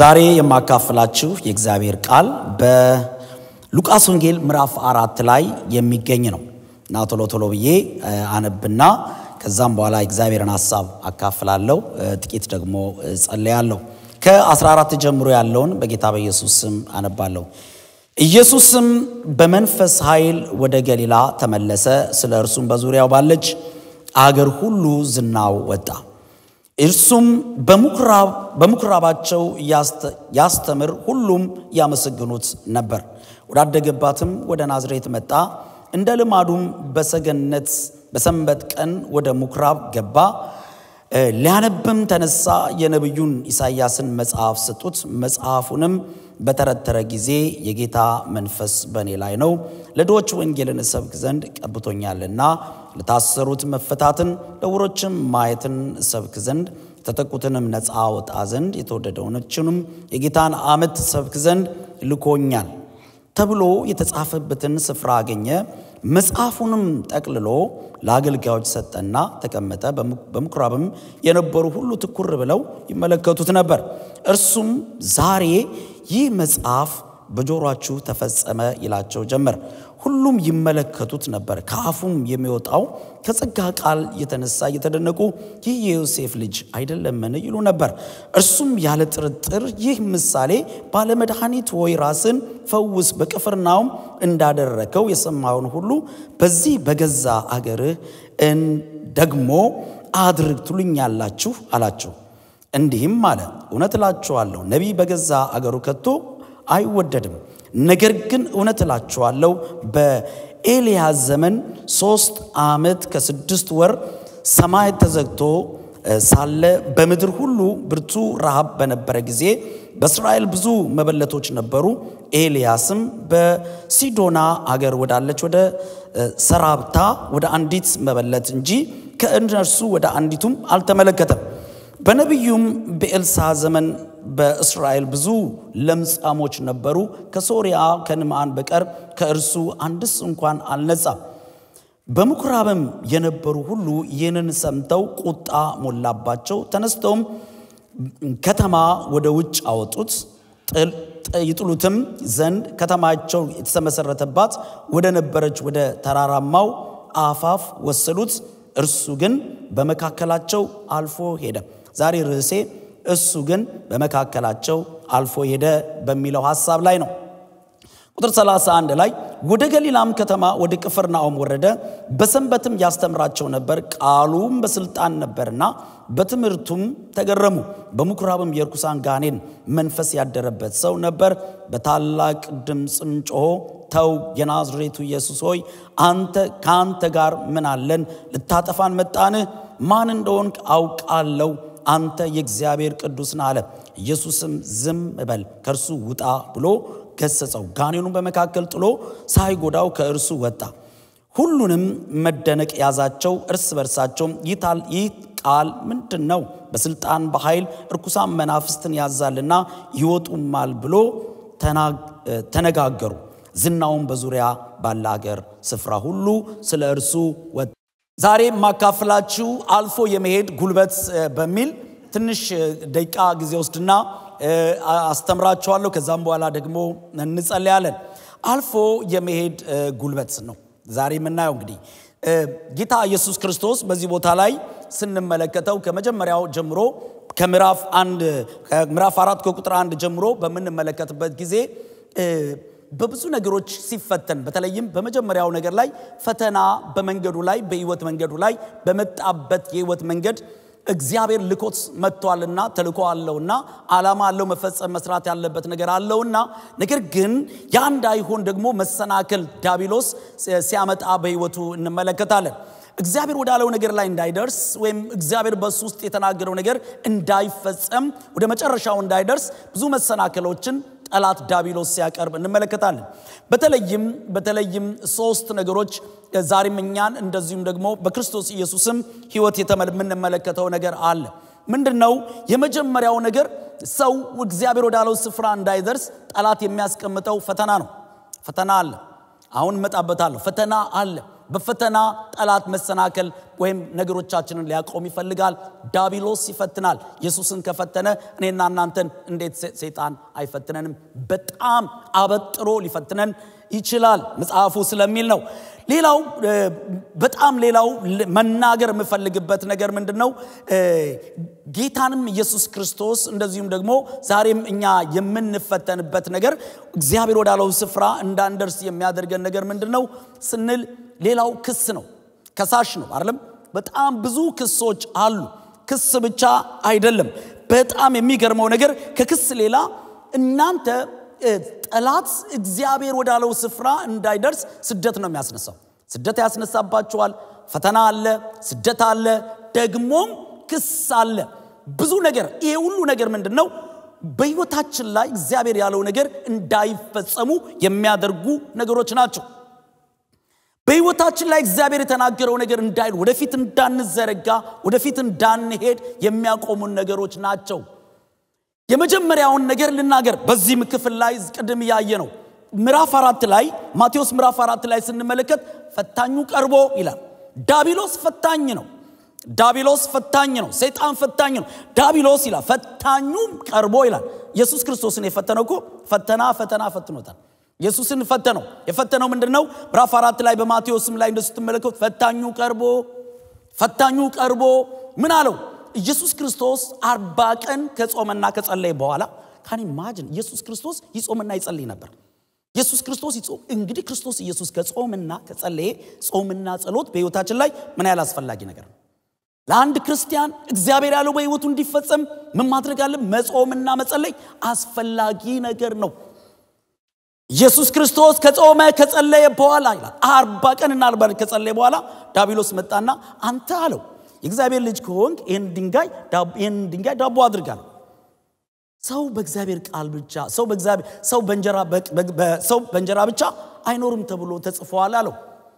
ዛሬ የማካፍላችሁ የእግዚአብሔር ቃል በሉቃስ ወንጌል ምዕራፍ አራት ላይ የሚገኝ ነው እና ቶሎ ቶሎ ብዬ አነብና ከዛም በኋላ የእግዚአብሔርን ሀሳብ አካፍላለሁ። ጥቂት ደግሞ ጸለያለሁ። ከ14 ጀምሮ ያለውን በጌታ በኢየሱስ ስም አነባለሁ። ኢየሱስም በመንፈስ ኃይል ወደ ገሊላ ተመለሰ። ስለ እርሱም በዙሪያው ባለች አገር ሁሉ ዝናው ወጣ። እርሱም በምኩራባቸው ያስተምር፣ ሁሉም ያመሰግኑት ነበር። ወዳደገባትም ወደ ናዝሬት መጣ። እንደ ልማዱም በሰገነት በሰንበት ቀን ወደ ምኩራብ ገባ። ሊያነብም ተነሳ። የነቢዩን ኢሳይያስን መጽሐፍ ሰጡት። መጽሐፉንም በተረተረ ጊዜ የጌታ መንፈስ በእኔ ላይ ነው፣ ለድሆች ወንጌልን እሰብክ ዘንድ ቀብቶኛልና፣ ለታሰሩት መፈታትን፣ ለዕውሮችም ማየትን እሰብክ ዘንድ፣ የተጠቁትንም ነፃ ወጣ ዘንድ፣ የተወደደውነችንም የጌታን ዓመት እሰብክ ዘንድ ልኮኛል ተብሎ የተጻፈበትን ስፍራ አገኘ። መጽሐፉንም ጠቅልሎ ለአገልጋዮች ሰጠና ተቀመጠ። በምኩራብም የነበሩ ሁሉ ትኩር ብለው ይመለከቱት ነበር። እርሱም ዛሬ ይህ መጽሐፍ በጆሮአችሁ ተፈጸመ ይላቸው ጀመር። ሁሉም ይመለከቱት ነበር። ከአፉም የሚወጣው ከጸጋ ቃል የተነሳ እየተደነቁ ይህ የዮሴፍ ልጅ አይደለምን ይሉ ነበር። እርሱም ያለ ጥርጥር ይህ ምሳሌ ባለመድኃኒት ሆይ ራስን ፈውስ፣ በቅፍርናውም እንዳደረከው የሰማውን ሁሉ በዚህ በገዛ አገርህ ደግሞ አድርግ ትሉኛላችሁ አላቸው። እንዲህም አለ፣ እውነት እላችኋለሁ ነቢይ በገዛ አገሩ ከቶ አይወደድም። ነገር ግን እውነት እላችኋለሁ በኤልያስ ዘመን ሦስት ዓመት ከስድስት ወር ሰማይ ተዘግቶ ሳለ በምድር ሁሉ ብርቱ ረሃብ በነበረ ጊዜ በእስራኤል ብዙ መበለቶች ነበሩ። ኤልያስም በሲዶና አገር ወዳለች ወደ ሰራብታ ወደ አንዲት መበለት እንጂ ከእነርሱ ወደ አንዲቱም አልተመለከተም። በነቢዩም በኤልሳ ዘመን በእስራኤል ብዙ ለምጻሞች ነበሩ። ከሶርያ ከንዕማን በቀር ከእርሱ አንድስ እንኳን አልነጻም። በምኩራብም የነበሩ ሁሉ ይህንን ሰምተው ቁጣ ሞላባቸው። ተነስተውም ከተማ ወደ ውጭ አወጡት። ይጥሉትም ዘንድ ከተማቸው የተመሰረተባት ወደ ነበረች ወደ ተራራማው አፋፍ ወሰዱት። እርሱ ግን በመካከላቸው አልፎ ሄደ። ዛሬ ርዕሴ እሱ ግን በመካከላቸው አልፎ ሄደ በሚለው ሐሳብ ላይ ነው። ቁጥር 31 ላይ ወደ ገሊላም ከተማ ወደ ቅፍርናሆም ወረደ፣ በሰንበትም ያስተምራቸው ነበር። ቃሉም በስልጣን ነበርና በትምህርቱም ተገረሙ። በምኩራብም የርኩሳን ጋኔን መንፈስ ያደረበት ሰው ነበር። በታላቅ ድምፅም ጮሆ ተው የናዝሬቱ ኢየሱስ ሆይ አንተ ከአንተ ጋር ምን አለን? ልታጠፋን መጣንህ? ማን እንደሆንክ አውቃለሁ አንተ የእግዚአብሔር ቅዱስ ነህ አለ። ኢየሱስም ዝም በል ከእርሱ ውጣ ብሎ ገሰጸው። ጋኔኑን በመካከል ጥሎ ሳይጎዳው ከእርሱ ወጣ። ሁሉንም መደነቅ ያዛቸው። እርስ በርሳቸውም ይህ ቃል ምንድን ነው? በስልጣን በኃይል እርኩሳን መናፍስትን ያዛልና ይወጡማል ብሎ ተነጋገሩ። ዝናውን በዙሪያ ባለ አገር ስፍራ ሁሉ ስለ እርሱ ወጣ። ዛሬ የማካፍላችሁ አልፎ የመሄድ ጉልበት በሚል ትንሽ ደቂቃ ጊዜ ወስድና አስተምራችኋለሁ። ከዛም በኋላ ደግሞ እንጸለያለን። አልፎ የመሄድ ጉልበት ነው ዛሬ የምናየው። እንግዲህ ጌታ ኢየሱስ ክርስቶስ በዚህ ቦታ ላይ ስንመለከተው ከመጀመሪያው ጀምሮ ከምዕራፍ አንድ ከምዕራፍ አራት ከቁጥር አንድ ጀምሮ በምንመለከትበት ጊዜ በብዙ ነገሮች ሲፈተን በተለይም በመጀመሪያው ነገር ላይ ፈተና በመንገዱ ላይ በህይወት መንገዱ ላይ በመጣበት የህይወት መንገድ እግዚአብሔር ልኮት መጥቷልና ተልኮ አለውና ዓላማ አለው መፈጸም መስራት ያለበት ነገር አለውና ነገር ግን ያ እንዳይሆን ደግሞ መሰናክል ዳቢሎስ ሲያመጣ በህይወቱ እንመለከታለን። እግዚአብሔር ወዳለው ነገር ላይ እንዳይደርስ ወይም እግዚአብሔር በሱ ውስጥ የተናገረው ነገር እንዳይፈጸም ወደ መጨረሻው እንዳይደርስ ብዙ መሰናክሎችን ጠላት ዳቢሎስ ሲያቀርብ እንመለከታለን። በተለይም በተለይም ሶስት ነገሮች ዛሬም እኛን እንደዚሁም ደግሞ በክርስቶስ ኢየሱስም ህይወት የምንመለከተው ነገር አለ። ምንድን ነው? የመጀመሪያው ነገር ሰው እግዚአብሔር ወዳለው ስፍራ እንዳይደርስ ጠላት የሚያስቀምጠው ፈተና ነው። ፈተና አለ። አሁን እመጣበታለሁ። ፈተና አለ። በፈተና ጠላት መሰናከል ወይም ነገሮቻችንን ሊያቆም ይፈልጋል። ዳቢሎስ ይፈትናል። ኢየሱስን ከፈተነ እኔና እናንተን እንዴት ሰይጣን አይፈትነንም? በጣም አበጥሮ ሊፈትነን ይችላል መጽሐፉ ስለሚል ነው። ሌላው በጣም ሌላው መናገር የምፈልግበት ነገር ምንድን ነው? ጌታንም ኢየሱስ ክርስቶስ እንደዚሁም ደግሞ ዛሬም እኛ የምንፈተንበት ነገር እግዚአብሔር ወዳለው ስፍራ እንዳንደርስ የሚያደርገን ነገር ምንድን ነው ስንል ሌላው ክስ ነው። ከሳሽ ነው አይደለም? በጣም ብዙ ክሶች አሉ። ክስ ብቻ አይደለም። በጣም የሚገርመው ነገር ከክስ ሌላ እናንተ ጠላት እግዚአብሔር ወዳለው ስፍራ እንዳይደርስ ስደት ነው የሚያስነሳው። ስደት ያስነሳባችኋል። ፈተና አለ፣ ስደት አለ፣ ደግሞም ክስ አለ። ብዙ ነገር። ይሄ ሁሉ ነገር ምንድን ነው? በሕይወታችን ላይ እግዚአብሔር ያለው ነገር እንዳይፈጸሙ የሚያደርጉ ነገሮች ናቸው። በሕይወታችን ላይ እግዚአብሔር የተናገረው ነገር እንዳይል ወደፊት እንዳንዘረጋ ወደፊት እንዳንሄድ የሚያቆሙን ነገሮች ናቸው። የመጀመሪያውን ነገር ልናገር። በዚህ ክፍል ላይ ቅድም እያየ ነው። ምዕራፍ አራት ላይ ማቴዎስ ምዕራፍ አራት ላይ ስንመለከት ፈታኙ ቀርቦ ይላል። ዳቢሎስ ፈታኝ ነው። ዳቢሎስ ፈታኝ ነው። ሰይጣን ፈታኝ ነው። ዳቢሎስ ይላል ፈታኙም ቀርቦ ይላል። ኢየሱስ ክርስቶስን የፈተነው እኮ ፈተና ፈተና ፈትኖታል። ኢየሱስን ፈተነው። የፈተነው ምንድን ነው? ምዕራፍ አራት ላይ በማቴዎስም ላይ እንደሱ ስትመለከቱ ፈታኙ ቀርቦ ፈታኙ ቀርቦ ምን አለው? ኢየሱስ ክርስቶስ አርባ ቀን ከጾመና ከጸለየ በኋላ ካን ማጅን ኢየሱስ ክርስቶስ ይጾምና ይጸልይ ነበር። ኢየሱስ ክርስቶስ ይጾም እንግዲህ ክርስቶስ ኢየሱስ ከጾምና ከጸለየ ጾምና ጸሎት በሕይወታችን ላይ ምን ያህል አስፈላጊ ነገር ነው። ለአንድ ክርስቲያን እግዚአብሔር ያለው በሕይወቱ እንዲፈጸም ምን ማድረግ አለ? መጾምና መጸለይ አስፈላጊ ነገር ነው። ኢየሱስ ክርስቶስ ከጾመ ከጸለየ በኋላ ይላል አርባ ቀንና አርባ ከጸለየ በኋላ ዳቢሎስ መጣና አንተ አለው የእግዚአብሔር ልጅ ከሆንክ ይህን ድንጋይ ይህን ድንጋይ ዳቦ አድርጋል። ሰው በእግዚአብሔር ቃል ብቻ ሰው በእግዚአብሔር ሰው በእንጀራ ሰው በእንጀራ ብቻ አይኖርም ተብሎ ተጽፏል አለው።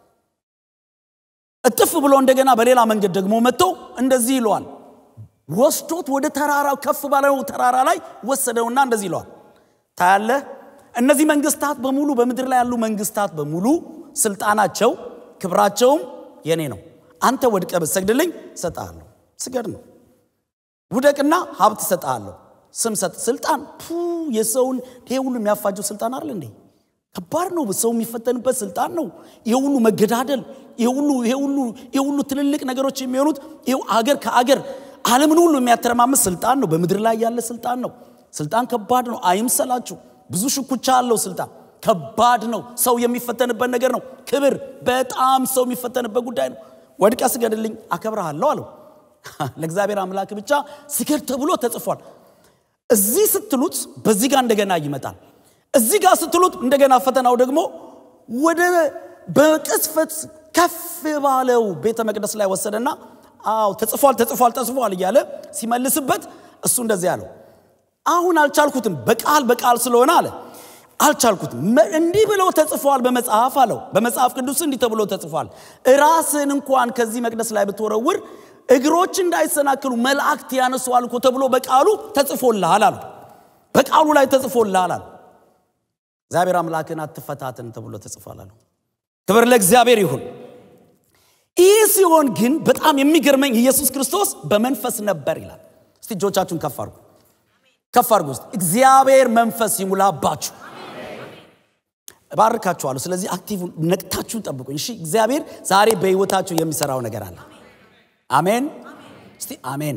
እጥፍ ብሎ እንደገና በሌላ መንገድ ደግሞ መጥቶ እንደዚህ ይለዋል። ወስዶት ወደ ተራራው ከፍ ባለው ተራራ ላይ ወሰደውና እንደዚህ ይለዋል። ታያለህ፣ እነዚህ መንግስታት በሙሉ በምድር ላይ ያሉ መንግስታት በሙሉ ስልጣናቸው ክብራቸውም የኔ ነው። አንተ ወድቀ ብትሰግድልኝ እሰጥሃለሁ። ስገድ ነው። ውደቅና ሀብት እሰጥሃለሁ። ስም ሰጥ ስልጣን ፑ የሰውን ይሄ ሁሉ የሚያፋጀው ስልጣን አይደል እንዴ? ከባድ ነው። ሰው የሚፈተንበት ስልጣን ነው። ይሄ ሁሉ መገዳደል፣ ይሄ ሁሉ ይሄ ሁሉ ይሄ ሁሉ ትልልቅ ነገሮች የሚሆኑት ይሄው አገር ከአገር ዓለምን ሁሉ የሚያተረማመስ ስልጣን ነው። በምድር ላይ ያለ ስልጣን ነው። ስልጣን ከባድ ነው። አይምሰላችሁ። ብዙ ሽኩቻ አለው ስልጣን ከባድ ነው። ሰው የሚፈተንበት ነገር ነው። ክብር በጣም ሰው የሚፈተንበት ጉዳይ ነው። ወድቀ ስገድልኝ አከብረሃለሁ አለው። ለእግዚአብሔር አምላክ ብቻ ስገድ ተብሎ ተጽፏል። እዚህ ስትሉት በዚህ ጋር እንደገና ይመጣል። እዚህ ጋር ስትሉት እንደገና ፈተናው ደግሞ ወደ በቅጽፈት ከፍ ባለው ቤተ መቅደስ ላይ ወሰደና አዎ ተጽፏል ተጽፏል ተጽፏል እያለ ሲመልስበት እሱ እንደዚህ አለው፣ አሁን አልቻልኩትም፣ በቃል በቃል ስለሆነ አለ አልቻልኩትም። እንዲህ ብለው ተጽፏል በመጽሐፍ አለው። በመጽሐፍ ቅዱስ እንዲህ ተብሎ ተጽፏል፣ ራስን እንኳን ከዚህ መቅደስ ላይ ብትወረውር እግሮች እንዳይሰናክሉ መላእክት ያነሱዋል እኮ ተብሎ በቃሉ ተጽፎልሃል አሉ። በቃሉ ላይ ተጽፎልሃል አሉ። እግዚአብሔር አምላክን አትፈታትን ተብሎ ተጽፏል አሉ። ክብር ለእግዚአብሔር ይሁን። ይህ ሲሆን ግን በጣም የሚገርመኝ ኢየሱስ ክርስቶስ በመንፈስ ነበር ይላል። እስቲ እጆቻችሁን ከፍ አድርጉ፣ ከፍ አድርጉ ውስጥ እግዚአብሔር መንፈስ ይሙላባችሁ። እባርካችኋለሁ። ስለዚህ አክቲቭ ነቅታችሁን ጠብቁኝ። እሺ፣ እግዚአብሔር ዛሬ በህይወታችሁ የሚሰራው ነገር አለ። አሜን። እስቲ አሜን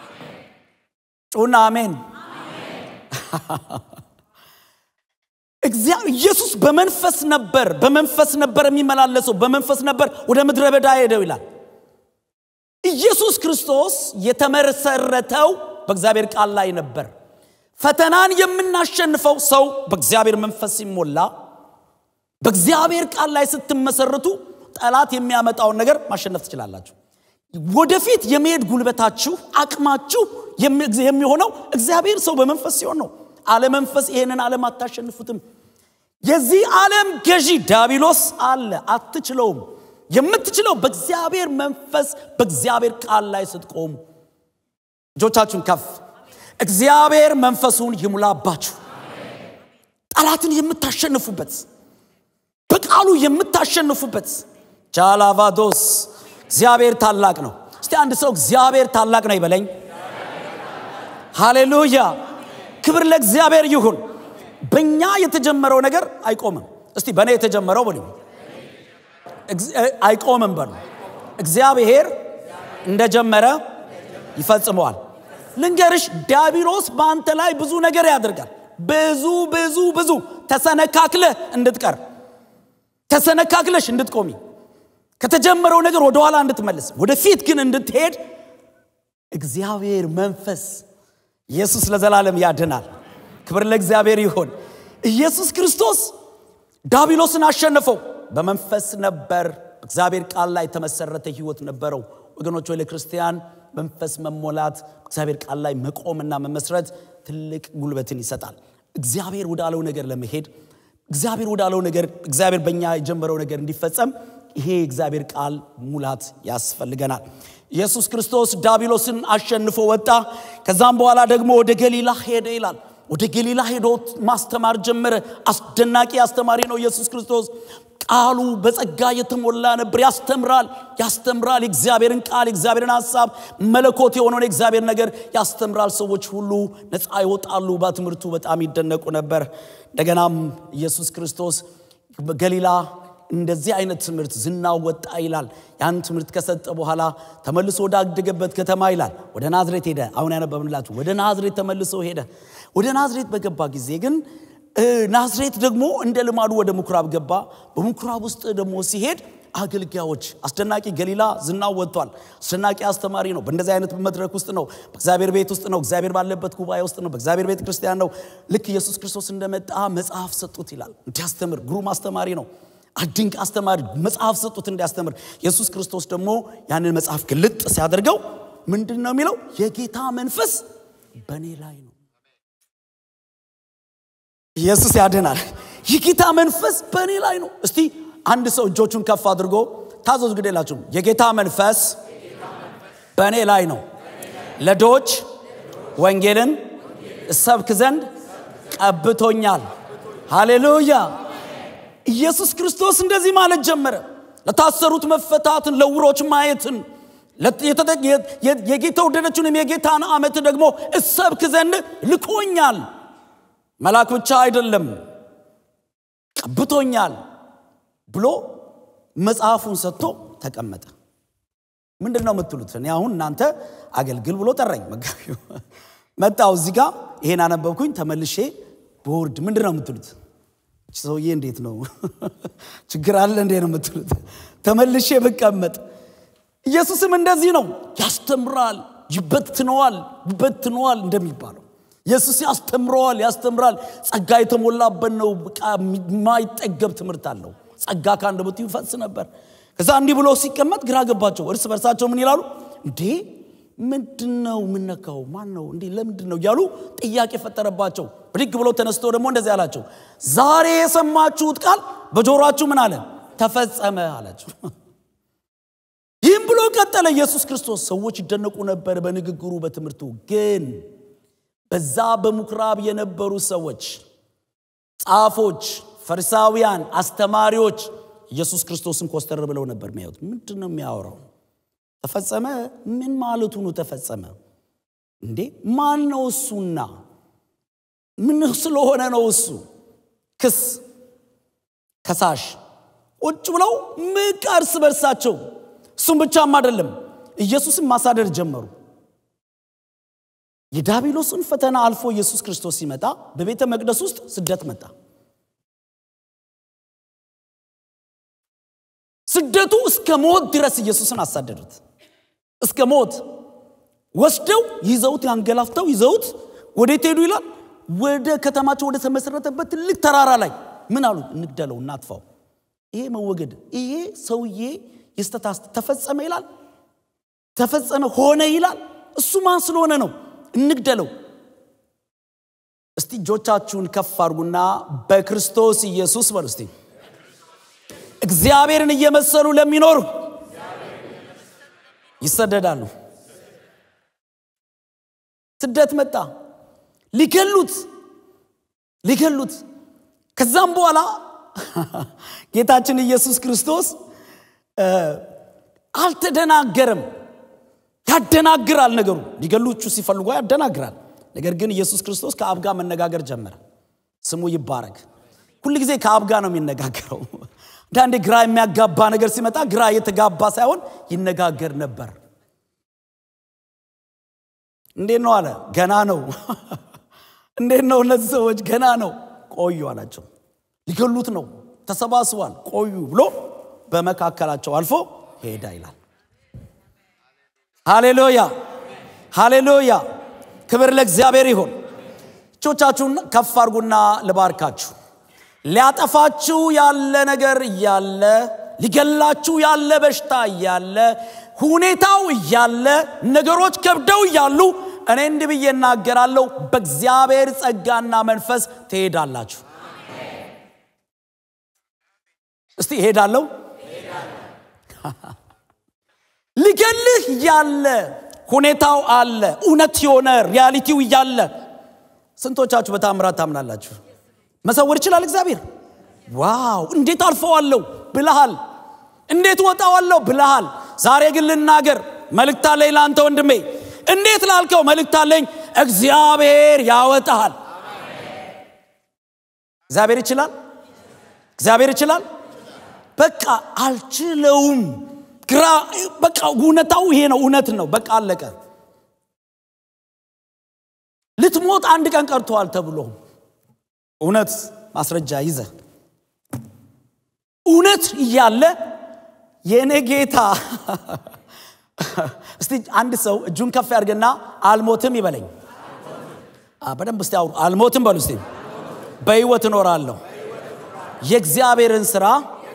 ጩና አሜን። ኢየሱስ በመንፈስ ነበር፣ በመንፈስ ነበር የሚመላለሰው፣ በመንፈስ ነበር ወደ ምድረ በዳ ሄደው ይላል። ኢየሱስ ክርስቶስ የተመሰረተው በእግዚአብሔር ቃል ላይ ነበር። ፈተናን የምናሸንፈው ሰው በእግዚአብሔር መንፈስ ሲሞላ፣ በእግዚአብሔር ቃል ላይ ስትመሰርቱ ጠላት የሚያመጣውን ነገር ማሸነፍ ትችላላችሁ። ወደፊት የመሄድ ጉልበታችሁ አቅማችሁ የሚሆነው እግዚአብሔር ሰው በመንፈስ ሲሆን ነው። አለመንፈስ ይሄንን ዓለም አታሸንፉትም። የዚህ ዓለም ገዢ ዳቢሎስ አለ፣ አትችለውም። የምትችለው በእግዚአብሔር መንፈስ በእግዚአብሔር ቃል ላይ ስትቆሙ። እጆቻችሁን ከፍ። እግዚአብሔር መንፈሱን ይሙላባችሁ። ጠላትን የምታሸንፉበት በቃሉ የምታሸንፉበት ጃላቫዶስ እግዚአብሔር ታላቅ ነው። እስቲ አንድ ሰው እግዚአብሔር ታላቅ ነው ይበለኝ። ሃሌሉያ! ክብር ለእግዚአብሔር ይሁን። በእኛ የተጀመረው ነገር አይቆምም። እስቲ በእኔ የተጀመረው በሉ አይቆምም በሉ። እግዚአብሔር እንደጀመረ ይፈጽመዋል። ልንገርሽ፣ ዲያብሎስ በአንተ ላይ ብዙ ነገር ያደርጋል። ብዙ ብዙ ብዙ ተሰነካክለህ እንድትቀር ተሰነካክለሽ እንድትቆሚ ከተጀመረው ነገር ወደኋላ እንድትመልስ ወደፊት ግን እንድትሄድ እግዚአብሔር መንፈስ ኢየሱስ ለዘላለም ያድናል። ክብር ለእግዚአብሔር ይሆን። ኢየሱስ ክርስቶስ ዳቢሎስን አሸነፈው። በመንፈስ ነበር። እግዚአብሔር ቃል ላይ የተመሰረተ ህይወት ነበረው። ወገኖች ወይ ለክርስቲያን መንፈስ መሞላት እግዚአብሔር ቃል ላይ መቆምና መመስረት ትልቅ ጉልበትን ይሰጣል። እግዚአብሔር ወዳለው ነገር ለመሄድ እግዚአብሔር ወዳለው ነገር እግዚአብሔር በእኛ የጀመረው ነገር እንዲፈጸም ይሄ የእግዚአብሔር ቃል ሙላት ያስፈልገናል። ኢየሱስ ክርስቶስ ዳቢሎስን አሸንፎ ወጣ። ከዛም በኋላ ደግሞ ወደ ገሊላ ሄደ ይላል። ወደ ገሊላ ሄዶ ማስተማር ጀመረ። አስደናቂ አስተማሪ ነው ኢየሱስ ክርስቶስ። ቃሉ በጸጋ የተሞላ ነበር። ያስተምራል ያስተምራል። የእግዚአብሔርን ቃል የእግዚአብሔርን ሀሳብ መለኮት የሆነውን የእግዚአብሔር ነገር ያስተምራል። ሰዎች ሁሉ ነፃ ይወጣሉ። በትምህርቱ በጣም ይደነቁ ነበር። እንደገናም ኢየሱስ ክርስቶስ ገሊላ እንደዚህ አይነት ትምህርት ዝናው ወጣ ይላል። ያን ትምህርት ከሰጠ በኋላ ተመልሶ ወዳደገበት ከተማ ይላል ወደ ናዝሬት ሄደ። አሁን ያነበብንላችሁ ወደ ናዝሬት ተመልሶ ሄደ። ወደ ናዝሬት በገባ ጊዜ ግን ናዝሬት ደግሞ እንደ ልማዱ ወደ ምኩራብ ገባ። በምኩራብ ውስጥ ደግሞ ሲሄድ አገልጋዮች አስደናቂ ገሊላ ዝናው ወጥቷል። አስደናቂ አስተማሪ ነው። በእንደዚህ አይነት መድረክ ውስጥ ነው። በእግዚአብሔር ቤት ውስጥ ነው። እግዚአብሔር ባለበት ጉባኤ ውስጥ ነው። በእግዚአብሔር ቤተ ክርስቲያን ነው። ልክ ኢየሱስ ክርስቶስ እንደመጣ መጽሐፍ ሰጡት ይላል። እንዲያስተምር ግሩም አስተማሪ ነው። ድንቅ አስተማሪ መጽሐፍ ሰጡት እንዲያስተምር። ኢየሱስ ክርስቶስ ደግሞ ያንን መጽሐፍ ግልጥ ሲያደርገው ምንድን ነው የሚለው? የጌታ መንፈስ በእኔ ላይ ነው። ኢየሱስ ያድናል። የጌታ መንፈስ በእኔ ላይ ነው። እስቲ አንድ ሰው እጆቹን ከፍ አድርጎ ታዘዙ፣ ግድ የላችሁም። የጌታ መንፈስ በእኔ ላይ ነው፣ ለድሆች ወንጌልን እሰብክ ዘንድ ቀብቶኛል። ሃሌሉያ። ኢየሱስ ክርስቶስ እንደዚህ ማለት ጀመረ። ለታሰሩት መፈታትን፣ ለውሮች ማየትን፣ የጌታ ወደደችውንም የጌታን ዓመት ደግሞ እሰብክ ዘንድ ልኮኛል። መልአክ ብቻ አይደለም ቀብቶኛል ብሎ መጽሐፉን ሰጥቶ ተቀመጠ። ምንድን ነው የምትሉት? እኔ አሁን እናንተ አገልግል ብሎ ጠራኝ መጋቢው መጣው እዚህ ጋር ይሄን አነበብኩኝ ተመልሼ ቦርድ ምንድን ነው የምትሉት? ሰውዬ እንዴት ነው ችግር አለ እንዴ ነው የምትሉት? ተመልሼ ብቀመጥ ኢየሱስም እንደዚህ ነው ያስተምራል፣ ይበትነዋል፣ ይበትነዋል እንደሚባለው ኢየሱስ ያስተምረዋል፣ ያስተምራል። ጸጋ የተሞላበት ነው። የማይጠገብ ትምህርት አለው። ጸጋ ከአንደበቱ ይፈስ ነበር። ከዛ እንዲህ ብሎ ሲቀመጥ ግራ ገባቸው። እርስ በርሳቸው ምን ይላሉ? እንዴ ምንድን ነው የምነካው? ማን ነው እንዲህ ለምንድን ነው እያሉ ጥያቄ ፈጠረባቸው። ብድግ ብሎ ተነስቶ ደግሞ እንደዚህ አላቸው፣ ዛሬ የሰማችሁት ቃል በጆሮአችሁ ምን አለ ተፈጸመ አላቸው። ይህም ብሎ ቀጠለ ኢየሱስ ክርስቶስ። ሰዎች ይደነቁ ነበር በንግግሩ በትምህርቱ ግን በዛ በምኩራብ የነበሩ ሰዎች ጻፎች፣ ፈሪሳውያን፣ አስተማሪዎች ኢየሱስ ክርስቶስን ኮስተር ብለው ነበር የሚያዩት። ምንድን ነው የሚያወራው? ተፈጸመ? ምን ማለቱ ነው ተፈጸመ? እንዴ ማን ነው እሱና ምን ስለሆነ ነው እሱ? ክስ ከሳሽ ቁጭ ብለው ምቅ እርስ በርሳቸው። እሱም ብቻም አይደለም ኢየሱስን ማሳደር ጀመሩ። የዳቢሎስን ፈተና አልፎ ኢየሱስ ክርስቶስ ሲመጣ በቤተ መቅደስ ውስጥ ስደት መጣ። ስደቱ እስከ ሞት ድረስ ኢየሱስን አሳደዱት። እስከ ሞት ወስደው ይዘውት ያንገላፍተው ይዘውት ወዴት ሄዱ ይላል? ወደ ከተማቸው ወደ ተመሰረተበት ትልቅ ተራራ ላይ ምን አሉ? እንግደለው፣ እናጥፋው። ይሄ መወገድ ይሄ ሰውዬ የስተታስ ተፈጸመ ይላል። ተፈጸመ ሆነ ይላል። እሱ ማን ስለሆነ ነው? እንግደለው። እስቲ እጆቻችሁን ከፍ አድርጉና በክርስቶስ ኢየሱስ በሉ እስቲ እግዚአብሔርን እየመሰሉ ለሚኖሩ ይሰደዳሉ። ስደት መጣ። ሊገሉት ሊገሉት። ከዛም በኋላ ጌታችን ኢየሱስ ክርስቶስ አልተደናገረም። ያደናግራል ነገሩ። ሊገሉቹ ሲፈልጉ ያደናግራል። ነገር ግን ኢየሱስ ክርስቶስ ከአብ ጋር መነጋገር ጀመረ። ስሙ ይባረክ። ሁል ጊዜ ከአብ ጋር ነው የሚነጋገረው። አንዳንዴ ግራ የሚያጋባ ነገር ሲመጣ ግራ የተጋባ ሳይሆን ይነጋገር ነበር። እንዴት ነው አለ። ገና ነው። እንዴት ነው እነዚህ ሰዎች ገና ነው። ቆዩ አላቸው። ሊገሉት ነው፣ ተሰባስቧል፣ ቆዩ ብሎ በመካከላቸው አልፎ ሄዳ ይላል። ሃሌሉያ ሃሌሉያ። ክብር ለእግዚአብሔር ይሁን። እጆቻችሁን ከፍ አድርጉና ልባርካችሁ። ሊያጠፋችሁ ያለ ነገር እያለ ሊገላችሁ ያለ በሽታ እያለ ሁኔታው እያለ ነገሮች ከብደው እያሉ እኔ እንዲህ ብዬ እናገራለሁ፣ በእግዚአብሔር ጸጋና መንፈስ ትሄዳላችሁ። እስቲ እሄዳለሁ። ሊገልህ እያለ ሁኔታው አለ፣ እውነት የሆነ ሪያሊቲው እያለ ስንቶቻችሁ በታምራት ታምናላችሁ? መሰወር ይችላል እግዚአብሔር። ዋው እንዴት አልፈዋለሁ ብልሃል፣ እንዴት ወጣዋለሁ ብልሃል። ዛሬ ግን ልናገር መልእክት አለኝ ለአንተ ወንድሜ። እንዴት ላልከው መልእክት አለኝ። እግዚአብሔር ያወጣሃል። እግዚአብሔር ይችላል። እግዚአብሔር ይችላል። በቃ አልችለውም። ግራ በቃ እውነታው ይሄ ነው፣ እውነት ነው። በቃ አለቀ። ልትሞት አንድ ቀን ቀርተዋል ተብሎ እውነት ማስረጃ ይዘ እውነት እያለ የእኔ ጌታ እስቲ አንድ ሰው እጁን ከፍ ያድርግና አልሞትም ይበለኝ። በደንብ እስቲ አውሩ። አልሞትም በሉ እስቲ። በህይወት እኖራለሁ፣ የእግዚአብሔርን ስራ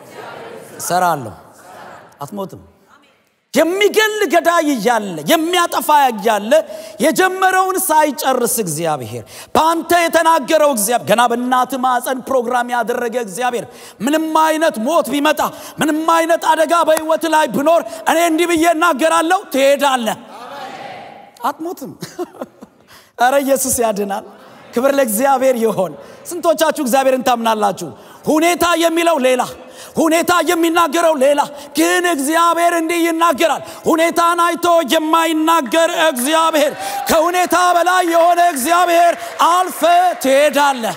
እሰራለሁ። አትሞትም። የሚገል ገዳይ እያለ የሚያጠፋ እያለ የጀመረውን ሳይጨርስ እግዚአብሔር በአንተ የተናገረው እግዚአብሔር ገና በእናት ማፀን ፕሮግራም ያደረገ እግዚአብሔር ምንም አይነት ሞት ቢመጣ ምንም አይነት አደጋ በህይወት ላይ ብኖር እኔ እንዲህ ብዬ እናገራለሁ፣ ትሄዳለህ፣ አትሞትም። ኧረ ኢየሱስ ያድናል። ክብር ለእግዚአብሔር ይሆን። ስንቶቻችሁ እግዚአብሔርን ታምናላችሁ? ሁኔታ የሚለው ሌላ ሁኔታ የሚናገረው ሌላ፣ ግን እግዚአብሔር እንዲህ ይናገራል። ሁኔታን አይቶ የማይናገር እግዚአብሔር፣ ከሁኔታ በላይ የሆነ እግዚአብሔር አልፈ ትሄዳለህ።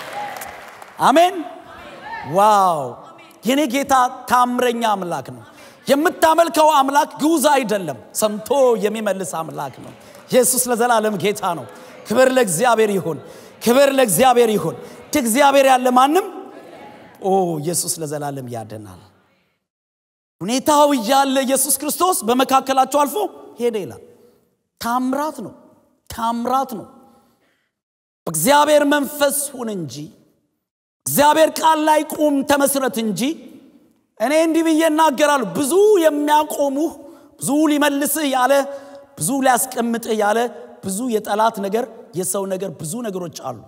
አሜን። ዋው! የኔ ጌታ ታምረኛ አምላክ ነው። የምታመልከው አምላክ ግዑዝ አይደለም፣ ሰምቶ የሚመልስ አምላክ ነው። ኢየሱስ ለዘላለም ጌታ ነው። ክብር ለእግዚአብሔር ይሁን። ክብር ለእግዚአብሔር ይሁን። እግዚአብሔር ያለ ማንም ኦ ኢየሱስ ለዘላለም ያደናል። ሁኔታው እያለ ኢየሱስ ክርስቶስ በመካከላቸው አልፎ ሄደ ይላል። ታምራት ነው፣ ታምራት ነው። በእግዚአብሔር መንፈስ ሁን እንጂ እግዚአብሔር ቃል ላይ ቁም ተመስረት እንጂ እኔ እንዲህ ብዬ እናገራለሁ። ብዙ የሚያቆሙህ ብዙ ሊመልስህ ያለ ብዙ ሊያስቀምጥህ ያለ ብዙ የጠላት ነገር የሰው ነገር ብዙ ነገሮች አሉ።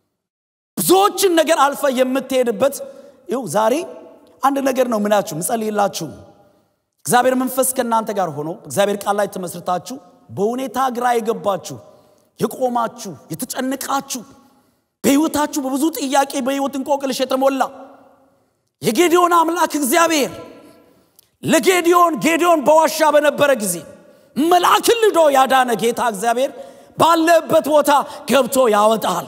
ብዙዎችን ነገር አልፈ የምትሄድበት ይው ዛሬ አንድ ነገር ነው ምናችሁ ምጸልይላችሁ እግዚአብሔር መንፈስ ከእናንተ ጋር ሆኖ እግዚአብሔር ቃል ላይ ተመስርታችሁ በሁኔታ ግራ የገባችሁ የቆማችሁ የተጨንቃችሁ በሕይወታችሁ በብዙ ጥያቄ በሕይወት እንቆቅልሽ የተሞላ የጌዲዮን አምላክ እግዚአብሔር ለጌዲዮን ጌዲዮን በዋሻ በነበረ ጊዜ መልአክን ልዶ ያዳነ ጌታ እግዚአብሔር ባለበት ቦታ ገብቶ ያወጣል።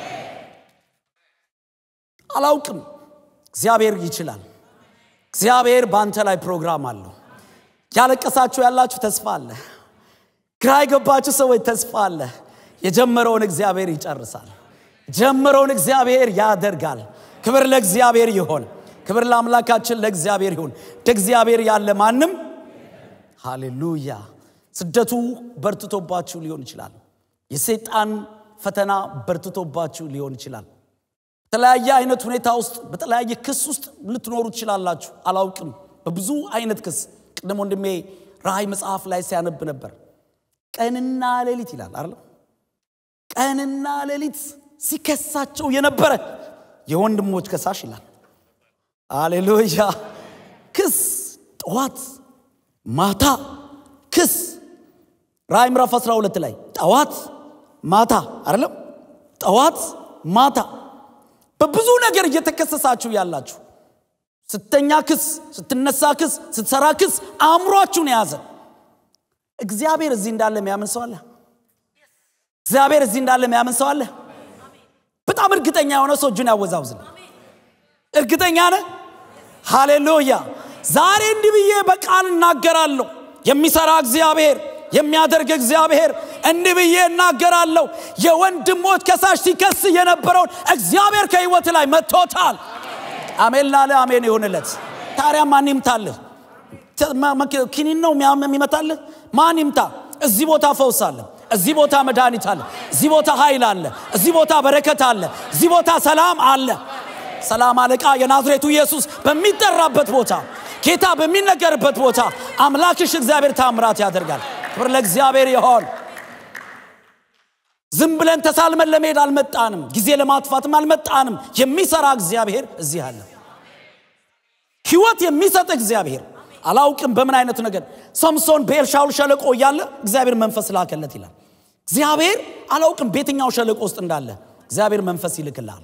አላውቅም። እግዚአብሔር ይችላል። እግዚአብሔር በአንተ ላይ ፕሮግራም አለው። ያለቀሳችሁ ያላችሁ ተስፋ አለ። ግራ የገባችሁ ሰዎች ተስፋ አለ። የጀመረውን እግዚአብሔር ይጨርሳል። ጀመረውን እግዚአብሔር ያደርጋል። ክብር ለእግዚአብሔር ይሆን። ክብር ለአምላካችን ለእግዚአብሔር ይሁን። እንደ እግዚአብሔር ያለ ማንም ሃሌሉያ። ስደቱ በርትቶባችሁ ሊሆን ይችላል። የሰይጣን ፈተና በርትቶባችሁ ሊሆን ይችላል። በተለያየ አይነት ሁኔታ ውስጥ በተለያየ ክስ ውስጥ ልትኖሩ ትችላላችሁ። አላውቅም። በብዙ አይነት ክስ ቅድም ወንድሜ ራእይ መጽሐፍ ላይ ሲያነብ ነበር። ቀንና ሌሊት ይላል አይደለም? ቀንና ሌሊት ሲከሳቸው የነበረ የወንድሞች ከሳሽ ይላል። አሌሉያ። ክስ ጠዋት ማታ ክስ ራእይ ምዕራፍ 12 ላይ ጠዋት ማታ አይደለም? ጠዋት ማታ በብዙ ነገር እየተከሰሳችሁ ያላችሁ ስተኛ ክስ፣ ስትነሳ ክስ፣ ስትሰራ ክስ አእምሯችሁን የያዘ እግዚአብሔር እዚህ እንዳለ የሚያምን ሰው አለ? እግዚአብሔር እዚህ እንዳለ የሚያምን ሰው አለ? በጣም እርግጠኛ የሆነ ሰው እጁን ያወዛውዝል። እርግጠኛ ነህ? ሃሌሉያ! ዛሬ እንዲህ ብዬ በቃል እናገራለሁ። የሚሰራ እግዚአብሔር የሚያደርግ እግዚአብሔር እንዲህ ብዬ እናገራለሁ። የወንድሞች ከሳሽ ሲከስ የነበረውን እግዚአብሔር ከህይወት ላይ መጥቶታል። አሜን ላለ አሜን ይሁንለት። ታዲያ ማን ይምታልህ? ኪኒን ነው የሚመታልህ? ማን ይምታ? እዚህ ቦታ ፈውስ አለ። እዚህ ቦታ መድኃኒት አለ። እዚህ ቦታ ኃይል አለ። እዚህ ቦታ በረከት አለ። እዚህ ቦታ ሰላም አለ። ሰላም አለቃ የናዝሬቱ ኢየሱስ በሚጠራበት ቦታ ጌታ በሚነገርበት ቦታ አምላክሽ እግዚአብሔር ታምራት ያደርጋል። ክብር ለእግዚአብሔር ይሆን። ዝም ብለን ተሳልመን ለመሄድ አልመጣንም። ጊዜ ለማጥፋትም አልመጣንም። የሚሰራ እግዚአብሔር እዚህ አለ። ህይወት የሚሰጥ እግዚአብሔር አላውቅም በምን አይነቱ ነገር ሰምሶን በኤልሻውል ሸለቆ እያለ እግዚአብሔር መንፈስ ላከለት ይላል። እግዚአብሔር አላውቅም በየትኛው ሸለቆ ውስጥ እንዳለ እግዚአብሔር መንፈስ ይልክልሃል።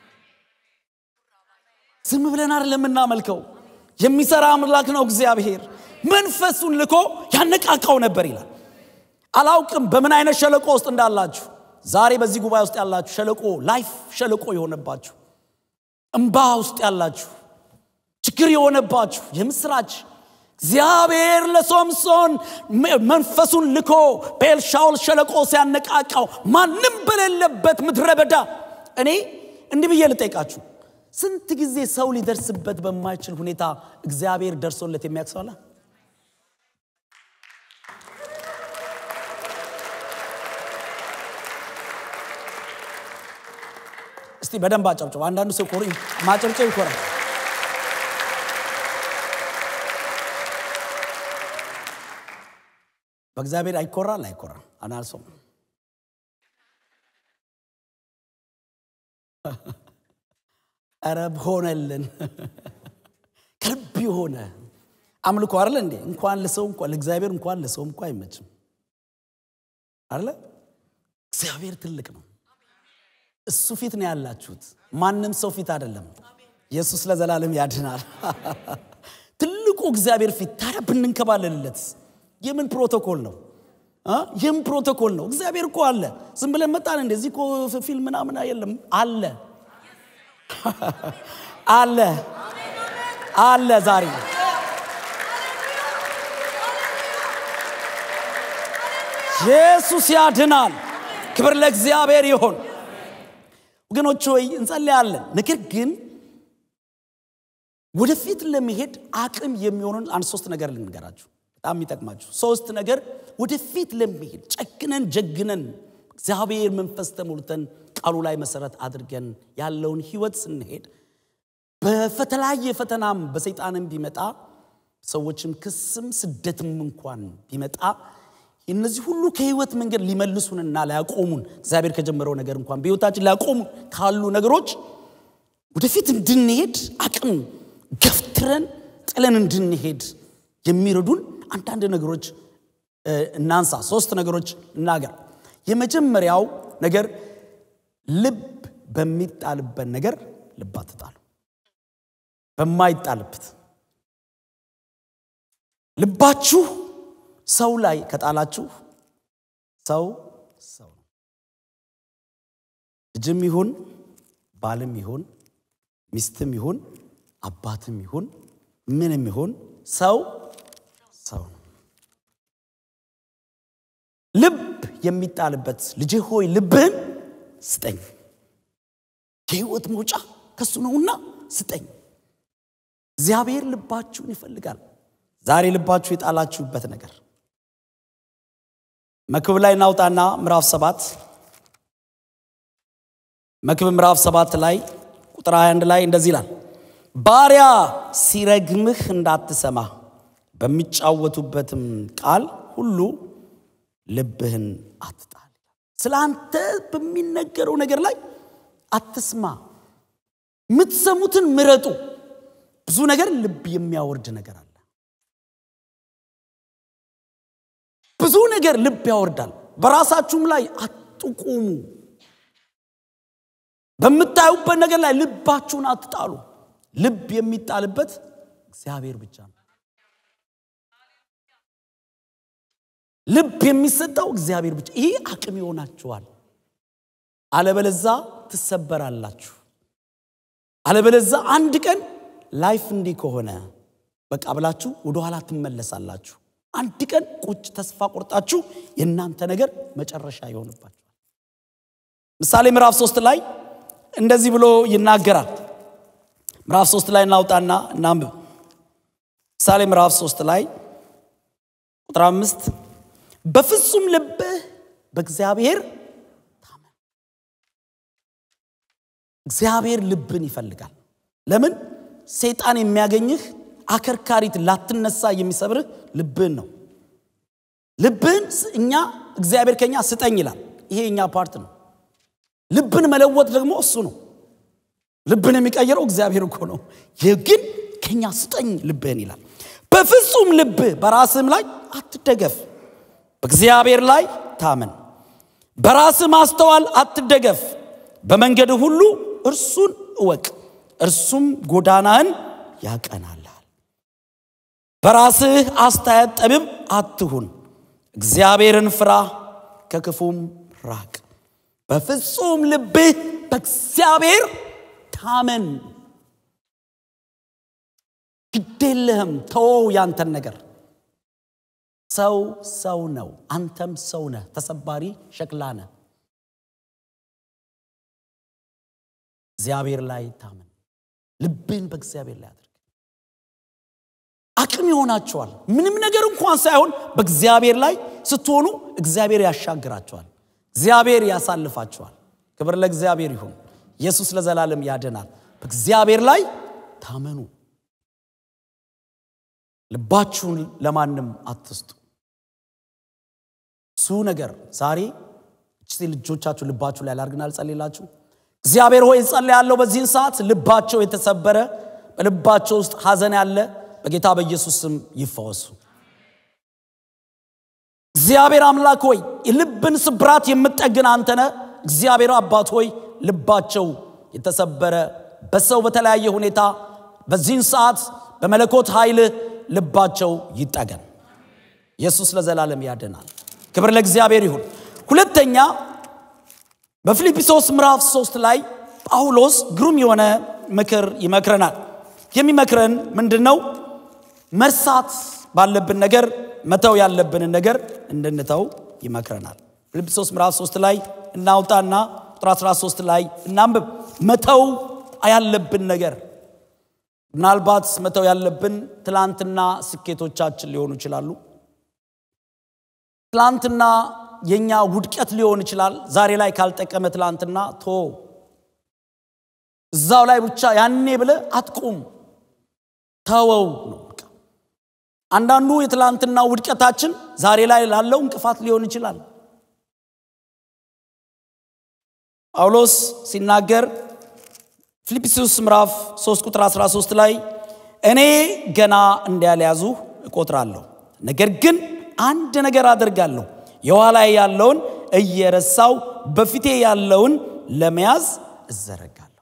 ዝም ብለን አይደለም የምናመልከው። የሚሰራ አምላክ ነው እግዚአብሔር። መንፈሱን ልኮ ያነቃቃው ነበር ይላል። አላውቅም በምን አይነት ሸለቆ ውስጥ እንዳላችሁ ዛሬ በዚህ ጉባኤ ውስጥ ያላችሁ ሸለቆ ላይፍ ሸለቆ የሆነባችሁ እምባ ውስጥ ያላችሁ ችግር የሆነባችሁ የምስራች እግዚአብሔር ለሶምሶን መንፈሱን ልኮ በኤልሻውል ሸለቆ ሲያነቃቃው ማንም በሌለበት ምድረ በዳ እኔ እንዲህ ብዬ ልጠይቃችሁ ስንት ጊዜ ሰው ሊደርስበት በማይችል ሁኔታ እግዚአብሔር ደርሶለት የሚያውቅ ሰው አለ? እስቲ በደንብ አጨብጭቡ። አንዳንዱ ሰው ኮሪ ማጨብጨብ ይኮራል። በእግዚአብሔር አይኮራል አይኮራም አናልሰው ረብ ሆነልን ከልብ የሆነ አምልኮ አለ እንዴ እንኳን ለሰው እንኳን ለእግዚአብሔር እንኳን ለሰው እንኳ አይመችም አለ እግዚአብሔር ትልቅ ነው እሱ ፊት ነው ያላችሁት ማንም ሰው ፊት አይደለም ኢየሱስ ለዘላለም ያድናል ትልቁ እግዚአብሔር ፊት ታዲያ ብንንከባለልለት የምን ፕሮቶኮል ነው የምን ፕሮቶኮል ነው እግዚአብሔር እኮ አለ ዝም ብለን መጣን እንደዚህ እኮ ፊልም ምናምን የለም አለ አለ አለ ዛሬ ኢየሱስ ያድናል ክብር ለእግዚአብሔር ይሆን ወገኖች ሆይ እንጸልያለን ነገር ግን ወደፊት ለመሄድ አቅም የሚሆኑን አንድ ሶስት ነገር ልንገራችሁ በጣም የሚጠቅማችሁ ሶስት ነገር ወደፊት ለመሄድ ጨክነን ጀግነን እግዚአብሔር መንፈስ ተሞልተን ቃሉ ላይ መሰረት አድርገን ያለውን ህይወት ስንሄድ በተለያየ ፈተናም በሰይጣንም ቢመጣ ሰዎችም ክስም ስደትም እንኳን ቢመጣ እነዚህ ሁሉ ከህይወት መንገድ ሊመልሱንና ሊያቆሙን እግዚአብሔር ከጀመረው ነገር እንኳን በህይወታችን ሊያቆሙን ካሉ ነገሮች ወደፊት እንድንሄድ አቅም ገፍትረን ጥለን እንድንሄድ የሚረዱን አንዳንድ ነገሮች እናንሳ ሶስት ነገሮች እናገር የመጀመሪያው ነገር ልብ በሚጣልበት ነገር ልብ አትጣሉ በማይጣልበት ልባችሁ ሰው ላይ ከጣላችሁ ሰው ሰው ነው ልጅም ይሁን ባልም ይሁን ሚስትም ይሁን አባትም ይሁን ምንም ይሁን ሰው ሰው ነው ልብ የሚጣልበት ልጄ ሆይ ልብህን ስጠኝ የህይወት መውጫ ከሱ ነውና ስጠኝ እግዚአብሔር ልባችሁን ይፈልጋል ዛሬ ልባችሁ የጣላችሁበት ነገር መክብብ ላይ እናውጣና ምዕራፍ ሰባት መክብብ ምዕራፍ ሰባት ላይ ቁጥር 21 ላይ እንደዚህ ይላል ባሪያ ሲረግምህ እንዳትሰማ በሚጫወቱበትም ቃል ሁሉ ልብህን አትጣል ስለ አንተ በሚነገረው ነገር ላይ አትስማ የምትሰሙትን ምረጡ ብዙ ነገር ልብ የሚያወርድ ነገር አለ ብዙ ነገር ልብ ያወርዳል በራሳችሁም ላይ አትቁሙ በምታዩበት ነገር ላይ ልባችሁን አትጣሉ ልብ የሚጣልበት እግዚአብሔር ብቻ ነው። ልብ የሚሰጠው እግዚአብሔር ብቻ። ይህ አቅም ይሆናችኋል። አለበለዛ ትሰበራላችሁ። አለበለዛ አንድ ቀን ላይፍ እንዲህ ከሆነ በቃ ብላችሁ ወደኋላ ትመለሳላችሁ። አንድ ቀን ቁጭ ተስፋ ቆርጣችሁ የእናንተ ነገር መጨረሻ ይሆንባችኋል። ምሳሌ ምዕራፍ ሶስት ላይ እንደዚህ ብሎ ይናገራል። ምዕራፍ ሶስት ላይ እናውጣና እናንብብ። ምሳሌ ምዕራፍ ሶስት ላይ ቁጥር አምስት በፍጹም ልብህ በእግዚአብሔር ታመን። እግዚአብሔር ልብን ይፈልጋል። ለምን? ሰይጣን የሚያገኝህ አከርካሪት ላትነሳ የሚሰብርህ ልብህን ነው። ልብህን እኛ እግዚአብሔር ከኛ ስጠኝ ይላል። ይሄ የኛ ፓርት ነው። ልብን መለወጥ ደግሞ እሱ ነው። ልብን የሚቀይረው እግዚአብሔር እኮ ነው። ይህ ግን ከኛ ስጠኝ ልብህን ይላል። በፍጹም ልብህ በራስህም ላይ አትደገፍ፣ በእግዚአብሔር ላይ ታመን። በራስህ ማስተዋል አትደገፍ፣ በመንገድህ ሁሉ እርሱን እወቅ፣ እርሱም ጎዳናህን ያቀናልሃል። በራስህ አስተያየት ጠቢብ አትሁን፣ እግዚአብሔርን ፍራ፣ ከክፉም ራቅ። በፍጹም ልብህ በእግዚአብሔር ታመን። ግዴለህም፣ ተወው ያንተን ነገር። ሰው ሰው ነው፣ አንተም ሰው ነህ፣ ተሰባሪ ሸክላ ነህ። እግዚአብሔር ላይ ታመን። ልብህን በእግዚአብሔር ላይ አድርግ። አቅም ይሆናቸዋል። ምንም ነገር እንኳን ሳይሆን በእግዚአብሔር ላይ ስትሆኑ እግዚአብሔር ያሻግራቸዋል። እግዚአብሔር ያሳልፋቸዋል። ክብር ለእግዚአብሔር ይሁን። ኢየሱስ ለዘላለም ያድናል። በእግዚአብሔር ላይ ታመኑ። ልባችሁን ለማንም አትስጡ። እሱ ነገር ዛሬ እቺ ልጆቻችሁ ልባችሁ ላይ ላርግና ልጸልላችሁ። እግዚአብሔር ሆይ እጸልያለሁ በዚህን ሰዓት ልባቸው የተሰበረ በልባቸው ውስጥ ሐዘን ያለ በጌታ በኢየሱስ ስም ይፈወሱ። እግዚአብሔር አምላክ ሆይ የልብን ስብራት የምጠግን አንተነ እግዚአብሔር አባት ሆይ ልባቸው የተሰበረ በሰው በተለያየ ሁኔታ በዚህን ሰዓት በመለኮት ኃይል ልባቸው ይጠገን። ኢየሱስ ለዘላለም ያድናል። ክብር ለእግዚአብሔር ይሁን። ሁለተኛ በፊልጵስዩስ ምዕራፍ ሶስት ላይ ጳውሎስ ግሩም የሆነ ምክር ይመክረናል። የሚመክረን ምንድን ነው? መርሳት ባለብን ነገር መተው ያለብንን ነገር እንድንተው ይመክረናል። ፊልጵስዩስ ምዕራፍ 3 ላይ እናውጣና ቁጥር 13 ላይ እናንብብ። መተው ያለብን ነገር ምናልባት መተው ያለብን ትላንትና ስኬቶቻችን ሊሆኑ ይችላሉ። ትላንትና የኛ ውድቀት ሊሆን ይችላል። ዛሬ ላይ ካልጠቀመ ትላንትና ቶ እዛው ላይ ብቻ ያኔ ብለ አትቁም፣ ተወው ነው። አንዳንዱ የትላንትና ውድቀታችን ዛሬ ላይ ላለው እንቅፋት ሊሆን ይችላል። ጳውሎስ ሲናገር ፊልጵስዩስ ምዕራፍ 3 ቁጥር 13 ላይ እኔ ገና እንዳልያዙ እቆጥራለሁ፣ ነገር ግን አንድ ነገር አደርጋለሁ፣ የኋላ ያለውን እየረሳው በፊቴ ያለውን ለመያዝ እዘረጋለሁ።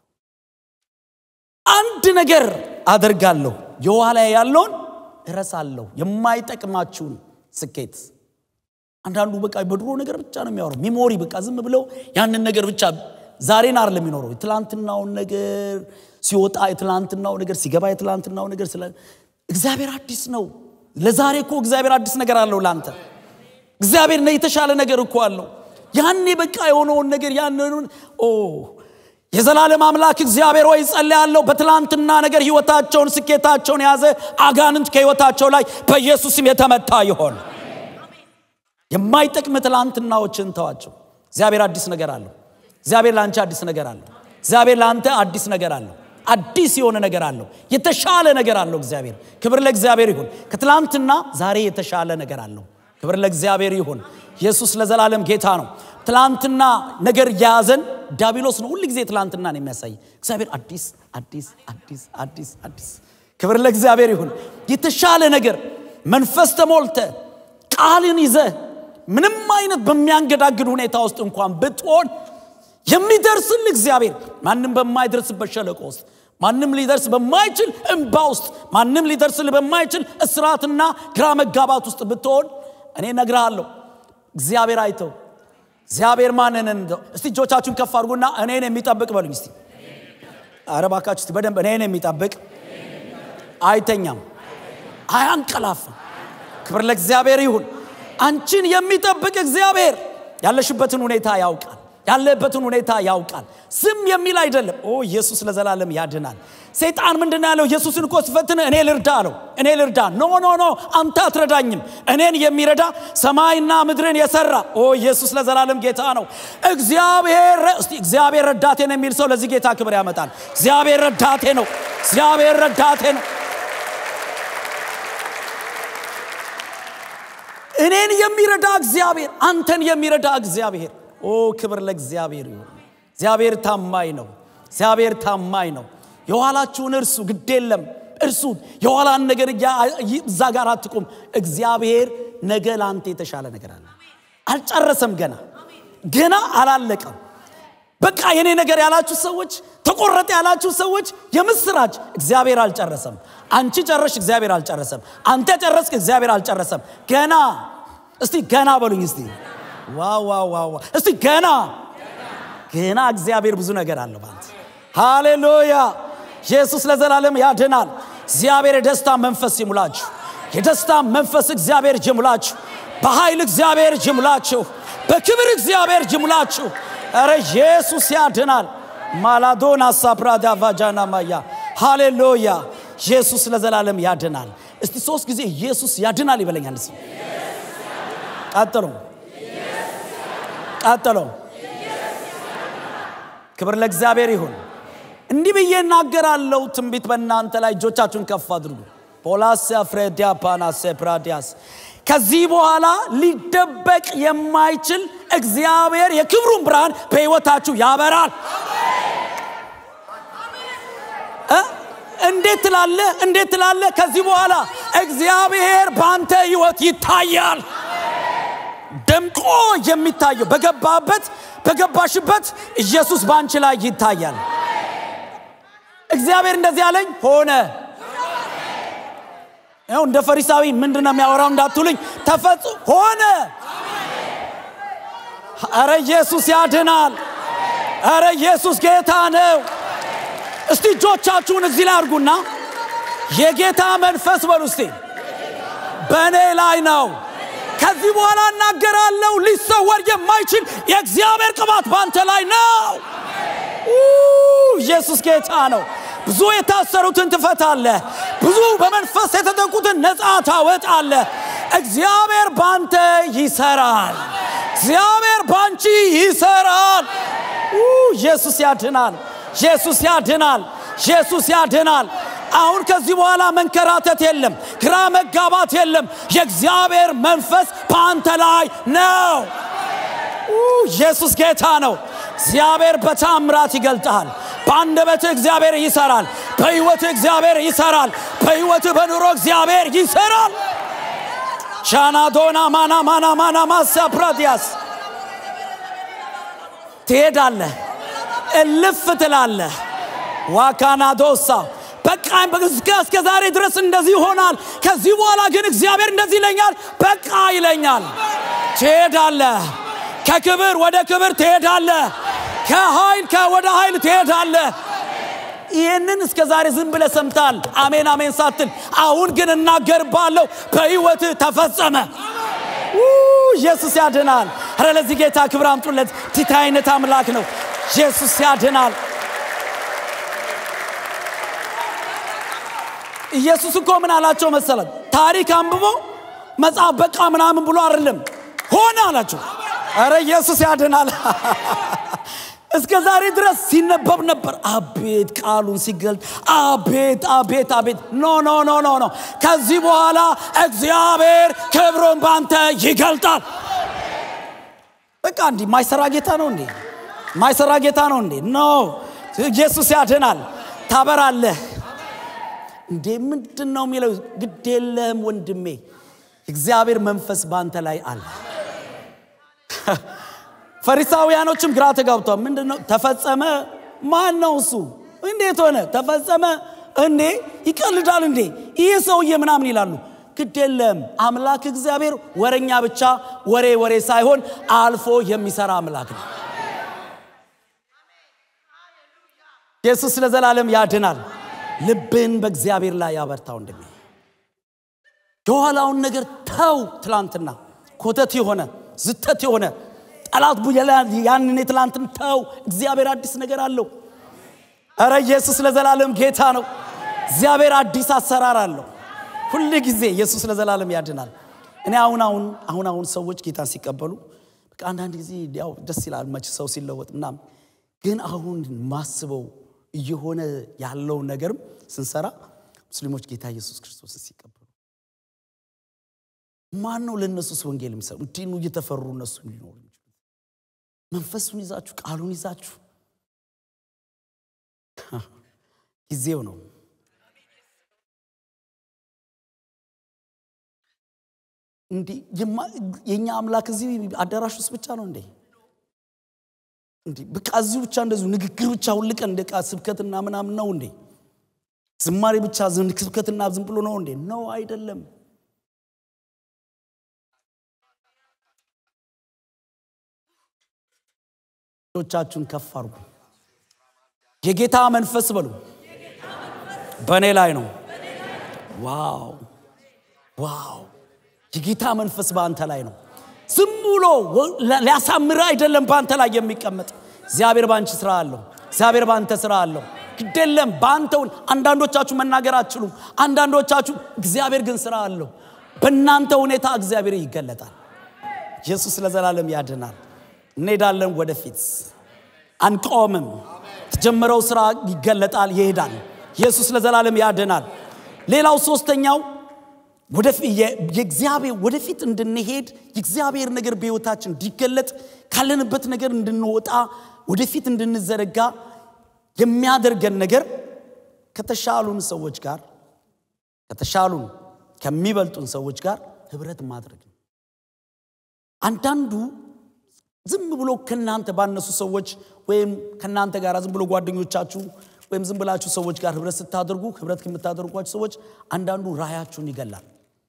አንድ ነገር አደርጋለሁ፣ የኋላ ያለውን እረሳለሁ። የማይጠቅማችሁን ስኬት አንዳንዱ በቃ በድሮ ነገር ብቻ ነው የሚያወራው። ሚሞሪ በቃ ዝም ብለው ያንን ነገር ብቻ ዛሬን አይደለም የሚኖረው። የትላንትናውን ነገር ሲወጣ የትላንትናው ነገር ሲገባ የትላንትናው ነገር ስለ እግዚአብሔር አዲስ ነው። ለዛሬ እኮ እግዚአብሔር አዲስ ነገር አለው ለአንተ። እግዚአብሔር የተሻለ ነገር እኮ አለው። ያኔ በቃ የሆነውን ነገር ያንን ኦ የዘላለም አምላክ እግዚአብሔር ሆይ ጸልያለሁ። በትላንትና ነገር ህይወታቸውን ስኬታቸውን የያዘ አጋንንት ከህይወታቸው ላይ በኢየሱስም የተመታ ይሆን። የማይጠቅም ትላንትናዎችን ተዋቸው። እግዚአብሔር አዲስ ነገር አለው። እግዚአብሔር ለአንቺ አዲስ ነገር አለው። እግዚአብሔር ለአንተ አዲስ ነገር አለው። አዲስ የሆነ ነገር አለው። የተሻለ ነገር አለው። እግዚአብሔር ክብር ለእግዚአብሔር ይሁን። ከትላንትና ዛሬ የተሻለ ነገር አለው። ክብር ለእግዚአብሔር ይሁን። ኢየሱስ ለዘላለም ጌታ ነው። ትላንትና ነገር የያዘን ዳቢሎስ ነው። ሁል ጊዜ ትላንትና ነው የሚያሳይ። እግዚአብሔር አዲስ አዲስ አዲስ አዲስ አዲስ። ክብር ለእግዚአብሔር ይሁን። የተሻለ ነገር መንፈስ ተሞልተ ቃልን ይዘ ምንም አይነት በሚያንገዳግድ ሁኔታ ውስጥ እንኳን ብትሆን የሚደርስል እግዚአብሔር ማንም በማይደርስበት ሸለቆ ውስጥ ማንም ሊደርስ በማይችል እንባ ውስጥ ማንም ሊደርስ በማይችል እስራትና ግራ መጋባት ውስጥ ብትሆን እኔ ነግርሃለሁ እግዚአብሔር አይተው እግዚአብሔር ማንን እንደው እስቲ እጆቻችሁን ከፍ አድርጉና እኔን የሚጠብቅ በሉኝ እስቲ ኧረ እባካችሁ እስቲ በደንብ እኔን የሚጠብቅ አይተኛም አያንቀላፍም ክብር ለእግዚአብሔር ይሁን አንቺን የሚጠብቅ እግዚአብሔር ያለሽበትን ሁኔታ ያውቃል ያለበትን ሁኔታ ያውቃል ዝም የሚል አይደለም ኦ ኢየሱስ ለዘላለም ያድናል ሰይጣን ምንድን ያለው ኢየሱስን እኮ ስፈትን እኔ ልርዳ አለው እኔ ልርዳ ኖ ኖ ኖ አንተ አትረዳኝም እኔን የሚረዳ ሰማይና ምድርን የሰራ ኦ ኢየሱስ ለዘላለም ጌታ ነው እግዚአብሔር እስቲ እግዚአብሔር ረዳቴ ነው የሚል ሰው ለዚህ ጌታ ክብር ያመጣል እግዚአብሔር ረዳቴ ነው እግዚአብሔር ረዳቴ ነው እኔን የሚረዳ እግዚአብሔር አንተን የሚረዳ እግዚአብሔር ኦ ክብር ለእግዚአብሔር ይሁን እግዚአብሔር ታማኝ ነው እግዚአብሔር ታማኝ ነው የኋላችሁን እርሱ ግድ የለም እርሱ የኋላን ነገር እዛ ጋር አትቁም እግዚአብሔር ነገ ለአንተ የተሻለ ነገር አለ አልጨረሰም ገና ገና አላለቀም በቃ የኔ ነገር ያላችሁ ሰዎች ተቆረጠ ያላችሁ ሰዎች የምስራች እግዚአብሔር አልጨረሰም አንቺ ጨረሽ እግዚአብሔር አልጨረሰም አንተ ጨረስክ እግዚአብሔር አልጨረሰም ገና እስቲ ገና በሉኝ እስቲ ዋዋዋዋ እስቲ ገና ገና እግዚአብሔር ብዙ ነገር አለው ባንተ ሃሌሉያ ኢየሱስ ለዘላለም ያድናል እግዚአብሔር የደስታ መንፈስ ይሙላችሁ የደስታ መንፈስ እግዚአብሔር ይሙላችሁ በኃይል እግዚአብሔር ይሙላችሁ በክብር እግዚአብሔር ይሙላችሁ ረ ኢየሱስ ያድናል ማላዶና ሳፕራዳ ቫጃና ማያ ሃሌሉያ ኢየሱስ ለዘላለም ያድናል እስቲ ሶስት ጊዜ ኢየሱስ ያድናል ይበለኛል ስ ቀጥሎ ቀጥሎ ክብር ለእግዚአብሔር ይሁን እንዲህ ብዬ እናገራለሁ ትንቢት በእናንተ ላይ እጆቻችሁን ከፍ አድርጉ ፖላሲያ ፍሬዲያ ፓናሴ ፕራዲያስ ከዚህ በኋላ ሊደበቅ የማይችል እግዚአብሔር የክብሩን ብርሃን በሕይወታችሁ ያበራል እንዴት ትላለ እንዴት ትላለ ከዚህ በኋላ እግዚአብሔር በአንተ ህይወት ይታያል ደምቆ የሚታየው በገባበት በገባሽበት ኢየሱስ በአንቺ ላይ ይታያል እግዚአብሔር እንደዚህ አለኝ ሆነ ያው እንደ ፈሪሳዊ ምንድን ነው የሚያወራው እንዳትሉኝ ተፈጽ ሆነ አረ ኢየሱስ ያድናል አረ ኢየሱስ ጌታ ነው እስቲ እጆቻችሁን እዚህ ላይ አድርጉና የጌታ መንፈስ በሉ እስቲ በእኔ ላይ ነው ከዚህ በኋላ እናገራለሁ ሊሰወር የማይችል የእግዚአብሔር ቅባት በአንተ ላይ ነው ኢየሱስ ጌታ ነው ብዙ የታሰሩትን ትፈታለህ ብዙ በመንፈስ የተጠቁትን ነፃ ታወጣለህ እግዚአብሔር በአንተ ይሰራል እግዚአብሔር በአንቺ ይሰራል ኢየሱስ ያድናል ኢየሱስ ያድናል ኢየሱስ ያድናል አሁን ከዚህ በኋላ መንከራተት የለም ግራ መጋባት የለም የእግዚአብሔር መንፈስ በአንተ ላይ ነው ኢየሱስ ጌታ ነው እግዚአብሔር በታምራት ይገልጣል በአንደበትህ እግዚአብሔር ይሰራል በህይወትህ እግዚአብሔር ይሰራል በህይወትህ በኑሮ እግዚአብሔር ይሰራል ቻናዶና ማና ማና ማና ማሳ ፕራዲያስ ትሄዳለህ እልፍ ትላለህ ዋካናዶሳ በቃ እስከ ዛሬ ድረስ እንደዚህ ይሆናል ከዚህ በኋላ ግን እግዚአብሔር እንደዚህ ይለኛል በቃ ይለኛል ትሄዳለህ ከክብር ወደ ክብር ትሄዳለህ ከኃይል ወደ ኃይል ትሄዳለህ ይህንን እስከ ዛሬ ዝም ብለ ሰምታል አሜን አሜን ሳትል አሁን ግን እናገርባለሁ በህይወት ተፈጸመ ኢየሱስ ያድናል ረ ለዚህ ጌታ ክብር አምጡለት ቲታ አይነት አምላክ ነው ኢየሱስ ያድናል ኢየሱስ እኮ ምን አላቸው መሰለት ታሪክ አንብቦ መጽሐፍ በቃ ምናምን ብሎ አይደለም ሆነ አላቸው ረ ኢየሱስ ያድናል እስከ ዛሬ ድረስ ሲነበብ ነበር አቤት ቃሉን ሲገልጥ አቤት አቤት አቤት ኖ ኖ ኖ ኖ ኖ ከዚህ በኋላ እግዚአብሔር ክብሩን ባንተ ይገልጣል በቃ እንዲህ ማይሰራ ጌታ ነው እንዴ ማይሰራ ጌታ ነው እንዴ ኖ ኢየሱስ ያድናል ታበራለህ እንዴ ምንድን ነው የሚለው ግድ የለህም ወንድሜ እግዚአብሔር መንፈስ በአንተ ላይ አለ ፈሪሳውያኖችም ግራ ተጋብቷል ምንድን ነው ተፈጸመ ማን ነው እሱ እንዴት ሆነ ተፈጸመ እንዴ ይቀልዳል እንዴ ይህ ሰውዬ ምናምን ይላሉ ግድ የለም አምላክ እግዚአብሔር ወረኛ ብቻ ወሬ ወሬ ሳይሆን አልፎ የሚሰራ አምላክ ነው ኢየሱስ ለዘላለም ያድናል ልብን በእግዚአብሔር ላይ ያበርታው እንደሚ የኋላውን ነገር ተው ትላንትና ኮተት የሆነ ዝተት የሆነ ጠላት ያንን የትላንትን ተው እግዚአብሔር አዲስ ነገር አለው እረ ኢየሱስ ለዘላለም ጌታ ነው እግዚአብሔር አዲስ አሰራር አለው ሁል ጊዜ ኢየሱስ ለዘላለም ያድናል እኔ አሁን አሁን አሁን አሁን ሰዎች ጌታን ሲቀበሉ በቃ አንዳንድ ጊዜ ያው ደስ ይላል መች ሰው ሲለወጥ ምናም ግን አሁን ማስበው እየሆነ ያለው ነገርም ስንሰራ ሙስሊሞች ጌታ ኢየሱስ ክርስቶስ ሲቀበሉ ማን ነው ለእነሱስ ወንጌል የሚሰሩ እንዲህ ነው እየተፈሩ እነሱ ሊኖሩ የሚችሉት መንፈሱን ይዛችሁ ቃሉን ይዛችሁ ጊዜው ነው እንዲህ የእኛ አምላክ እዚህ አዳራሽ ውስጥ ብቻ ነው እንዴ እንዲህ በቃ እዚሁ ብቻ እንደዚሁ ንግግር ብቻ ሁልቀን እንደ ቃ ስብከትና ምናምን ነው እንዴ ዝማሬ ብቻ ስብከትና ዝም ብሎ ነው እንዴ ነው አይደለም ቻችሁን ከፍ አርጉ የጌታ መንፈስ በሉ በእኔ ላይ ነው ዋው ዋው የጌታ መንፈስ በአንተ ላይ ነው ዝም ብሎ ሊያሳምር አይደለም በአንተ ላይ የሚቀመጥ እግዚአብሔር በአንቺ ስራ አለው እግዚአብሔር በአንተ ስራ አለው ግደለም በአንተውን አንዳንዶቻችሁ መናገር አትችሉም አንዳንዶቻችሁ እግዚአብሔር ግን ስራ አለው በእናንተ ሁኔታ እግዚአብሔር ይገለጣል ኢየሱስ ለዘላለም ያድናል እንሄዳለን ወደፊት አንቆምም የተጀመረው ስራ ይገለጣል ይሄዳል ኢየሱስ ለዘላለም ያድናል ሌላው ሶስተኛው የእግዚአብሔር ወደፊት እንድንሄድ የእግዚአብሔር ነገር በህይወታችን እንዲገለጥ ካለንበት ነገር እንድንወጣ ወደፊት እንድንዘረጋ የሚያደርገን ነገር ከተሻሉን ሰዎች ጋር ከተሻሉን ከሚበልጡን ሰዎች ጋር ህብረት ማድረግ ነው አንዳንዱ ዝም ብሎ ከእናንተ ባነሱ ሰዎች ወይም ከእናንተ ጋር ዝም ብሎ ጓደኞቻችሁ ወይም ዝም ብላችሁ ሰዎች ጋር ህብረት ስታደርጉ ህብረት ከምታደርጓቸው ሰዎች አንዳንዱ ራያችሁን ይገላል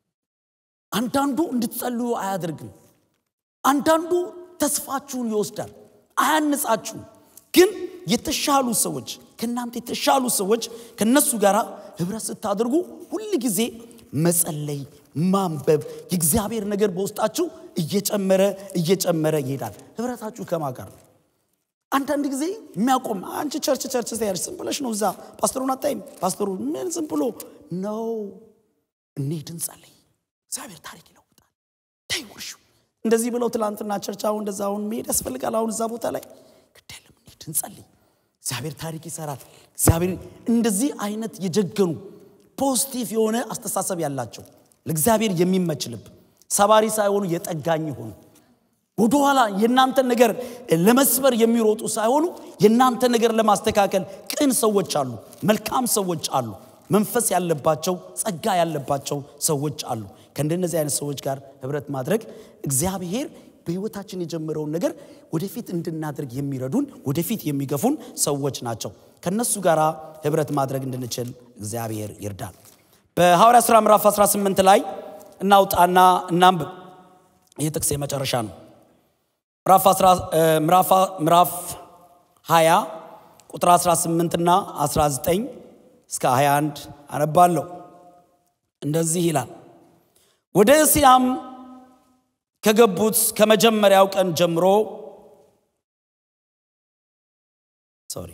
አንዳንዱ እንድትጸልዩ አያደርግም አንዳንዱ ተስፋችሁን ይወስዳል አያንጻችሁም ግን የተሻሉ ሰዎች ከእናንተ የተሻሉ ሰዎች ከነሱ ጋር ህብረት ስታደርጉ ሁል ጊዜ መጸለይ ማንበብ የእግዚአብሔር ነገር በውስጣችሁ እየጨመረ እየጨመረ ይሄዳል ህብረታችሁ ከማ ጋር ነው አንዳንድ ጊዜ የሚያቆም አንቺ ቸርች ቸርች ያለች ዝም ብለሽ ነው እዛ ፓስተሩን አታይም ፓስተሩ ምን ዝም ብሎ ነው እንሂድ እንጸልይ እግዚአብሔር ታሪክ ይለውጣል ታይ ውርሹ እንደዚህ ብለው ትላንትና ቸርች አሁን እንደዛ አሁን መሄድ ያስፈልጋል አሁን እዛ ቦታ ላይ ግደለም እንሂድ እንጸልይ እግዚአብሔር ታሪክ ይሰራል እግዚአብሔር እንደዚህ አይነት የጀገኑ ፖዚቲቭ የሆነ አስተሳሰብ ያላቸው ለእግዚአብሔር የሚመች ልብ ሰባሪ ሳይሆኑ የጠጋኝ ይሆኑ ወደኋላ የእናንተን ነገር ለመስበር የሚሮጡ ሳይሆኑ የእናንተ ነገር ለማስተካከል ቅን ሰዎች አሉ መልካም ሰዎች አሉ መንፈስ ያለባቸው ጸጋ ያለባቸው ሰዎች አሉ ከእንደነዚህ አይነት ሰዎች ጋር ህብረት ማድረግ እግዚአብሔር በህይወታችን የጀመረውን ነገር ወደፊት እንድናደርግ የሚረዱን ወደፊት የሚገፉን ሰዎች ናቸው ከነሱ ጋር ህብረት ማድረግ እንድንችል እግዚአብሔር ይርዳል በሐዋርያ ሥራ ምዕራፍ 18 ላይ እናውጣና እናንብብ ይህ ጥቅስ የመጨረሻ ነው ምዕራፍ 20 ቁጥር 18 እና 19 እስከ 21 አነባለሁ እንደዚህ ይላል ወደ እስያም ከገቡት ከመጀመሪያው ቀን ጀምሮ ሶሪ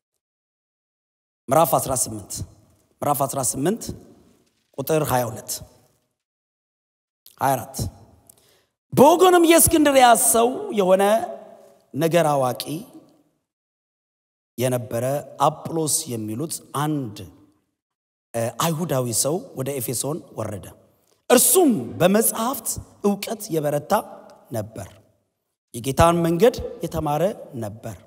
ምዕራፍ 18 ምዕራፍ 18 ቁጥር 22 24 በወገኑም የእስክንድርያ ሰው የሆነ ነገር አዋቂ የነበረ አጵሎስ የሚሉት አንድ አይሁዳዊ ሰው ወደ ኤፌሶን ወረደ እርሱም በመጽሐፍት እውቀት የበረታ ነበር የጌታን መንገድ የተማረ ነበር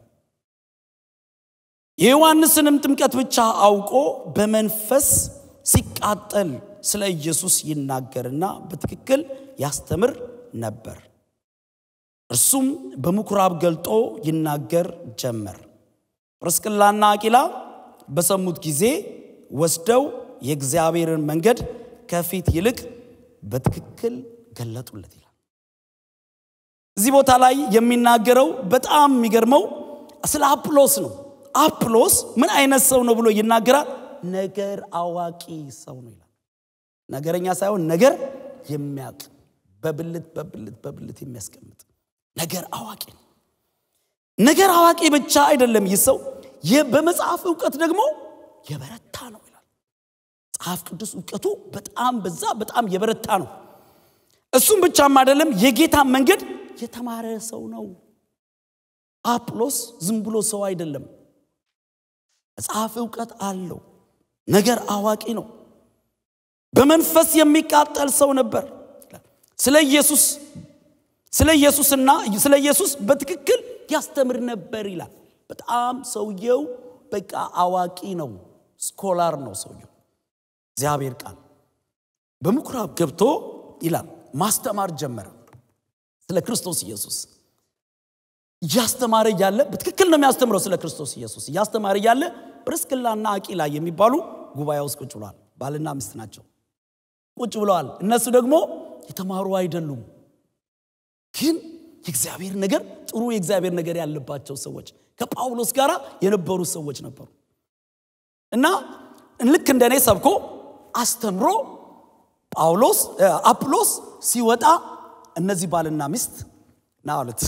የዮሐንስንም ጥምቀት ብቻ አውቆ በመንፈስ ሲቃጠል ስለ ኢየሱስ ይናገርና በትክክል ያስተምር ነበር እርሱም በምኩራብ ገልጦ ይናገር ጀመር ጵርስቅላና አቂላ በሰሙት ጊዜ ወስደው የእግዚአብሔርን መንገድ ከፊት ይልቅ በትክክል ገለጡለት ይላል። እዚህ ቦታ ላይ የሚናገረው በጣም የሚገርመው ስለ አጵሎስ ነው። አጵሎስ ምን አይነት ሰው ነው ብሎ ይናገራል። ነገር አዋቂ ሰው ነው ይላል። ነገረኛ ሳይሆን ነገር የሚያውቅ በብልት በብልት በብልት የሚያስቀምጥ ነገር አዋቂ ነው። ነገር አዋቂ ብቻ አይደለም ይህ ሰው በመጽሐፍ እውቀት ደግሞ የበረታ ነው ይላል። መጽሐፍ ቅዱስ እውቀቱ በጣም በዛ በጣም የበረታ ነው። እሱም ብቻም አይደለም የጌታ መንገድ የተማረ ሰው ነው። አጵሎስ ዝም ብሎ ሰው አይደለም። መጽሐፍ እውቀት አለው። ነገር አዋቂ ነው። በመንፈስ የሚቃጠል ሰው ነበር። ስለ ኢየሱስ ስለ ኢየሱስና ስለ ኢየሱስ በትክክል ያስተምር ነበር ይላል። በጣም ሰውየው በቃ አዋቂ ነው፣ ስኮላር ነው ሰውየው። እግዚአብሔር ቃል በምኩራብ ገብቶ ይላል ማስተማር ጀመረ ስለ ክርስቶስ ኢየሱስ እያስተማረ እያለ በትክክል ነው የሚያስተምረው ስለ ክርስቶስ ኢየሱስ እያስተማረ እያለ ጵርስቅላና አቂላ የሚባሉ ጉባኤ ውስጥ ቁጭ ብለዋል። ባልና ሚስት ናቸው። ቁጭ ብለዋል። እነሱ ደግሞ የተማሩ አይደሉም፣ ግን የእግዚአብሔር ነገር ጥሩ የእግዚአብሔር ነገር ያለባቸው ሰዎች ከጳውሎስ ጋር የነበሩ ሰዎች ነበሩ እና ልክ እንደኔ ሰብኮ አስተምሮ ጳውሎስ አጵሎስ ሲወጣ እነዚህ ባልና ሚስት ና አሉት።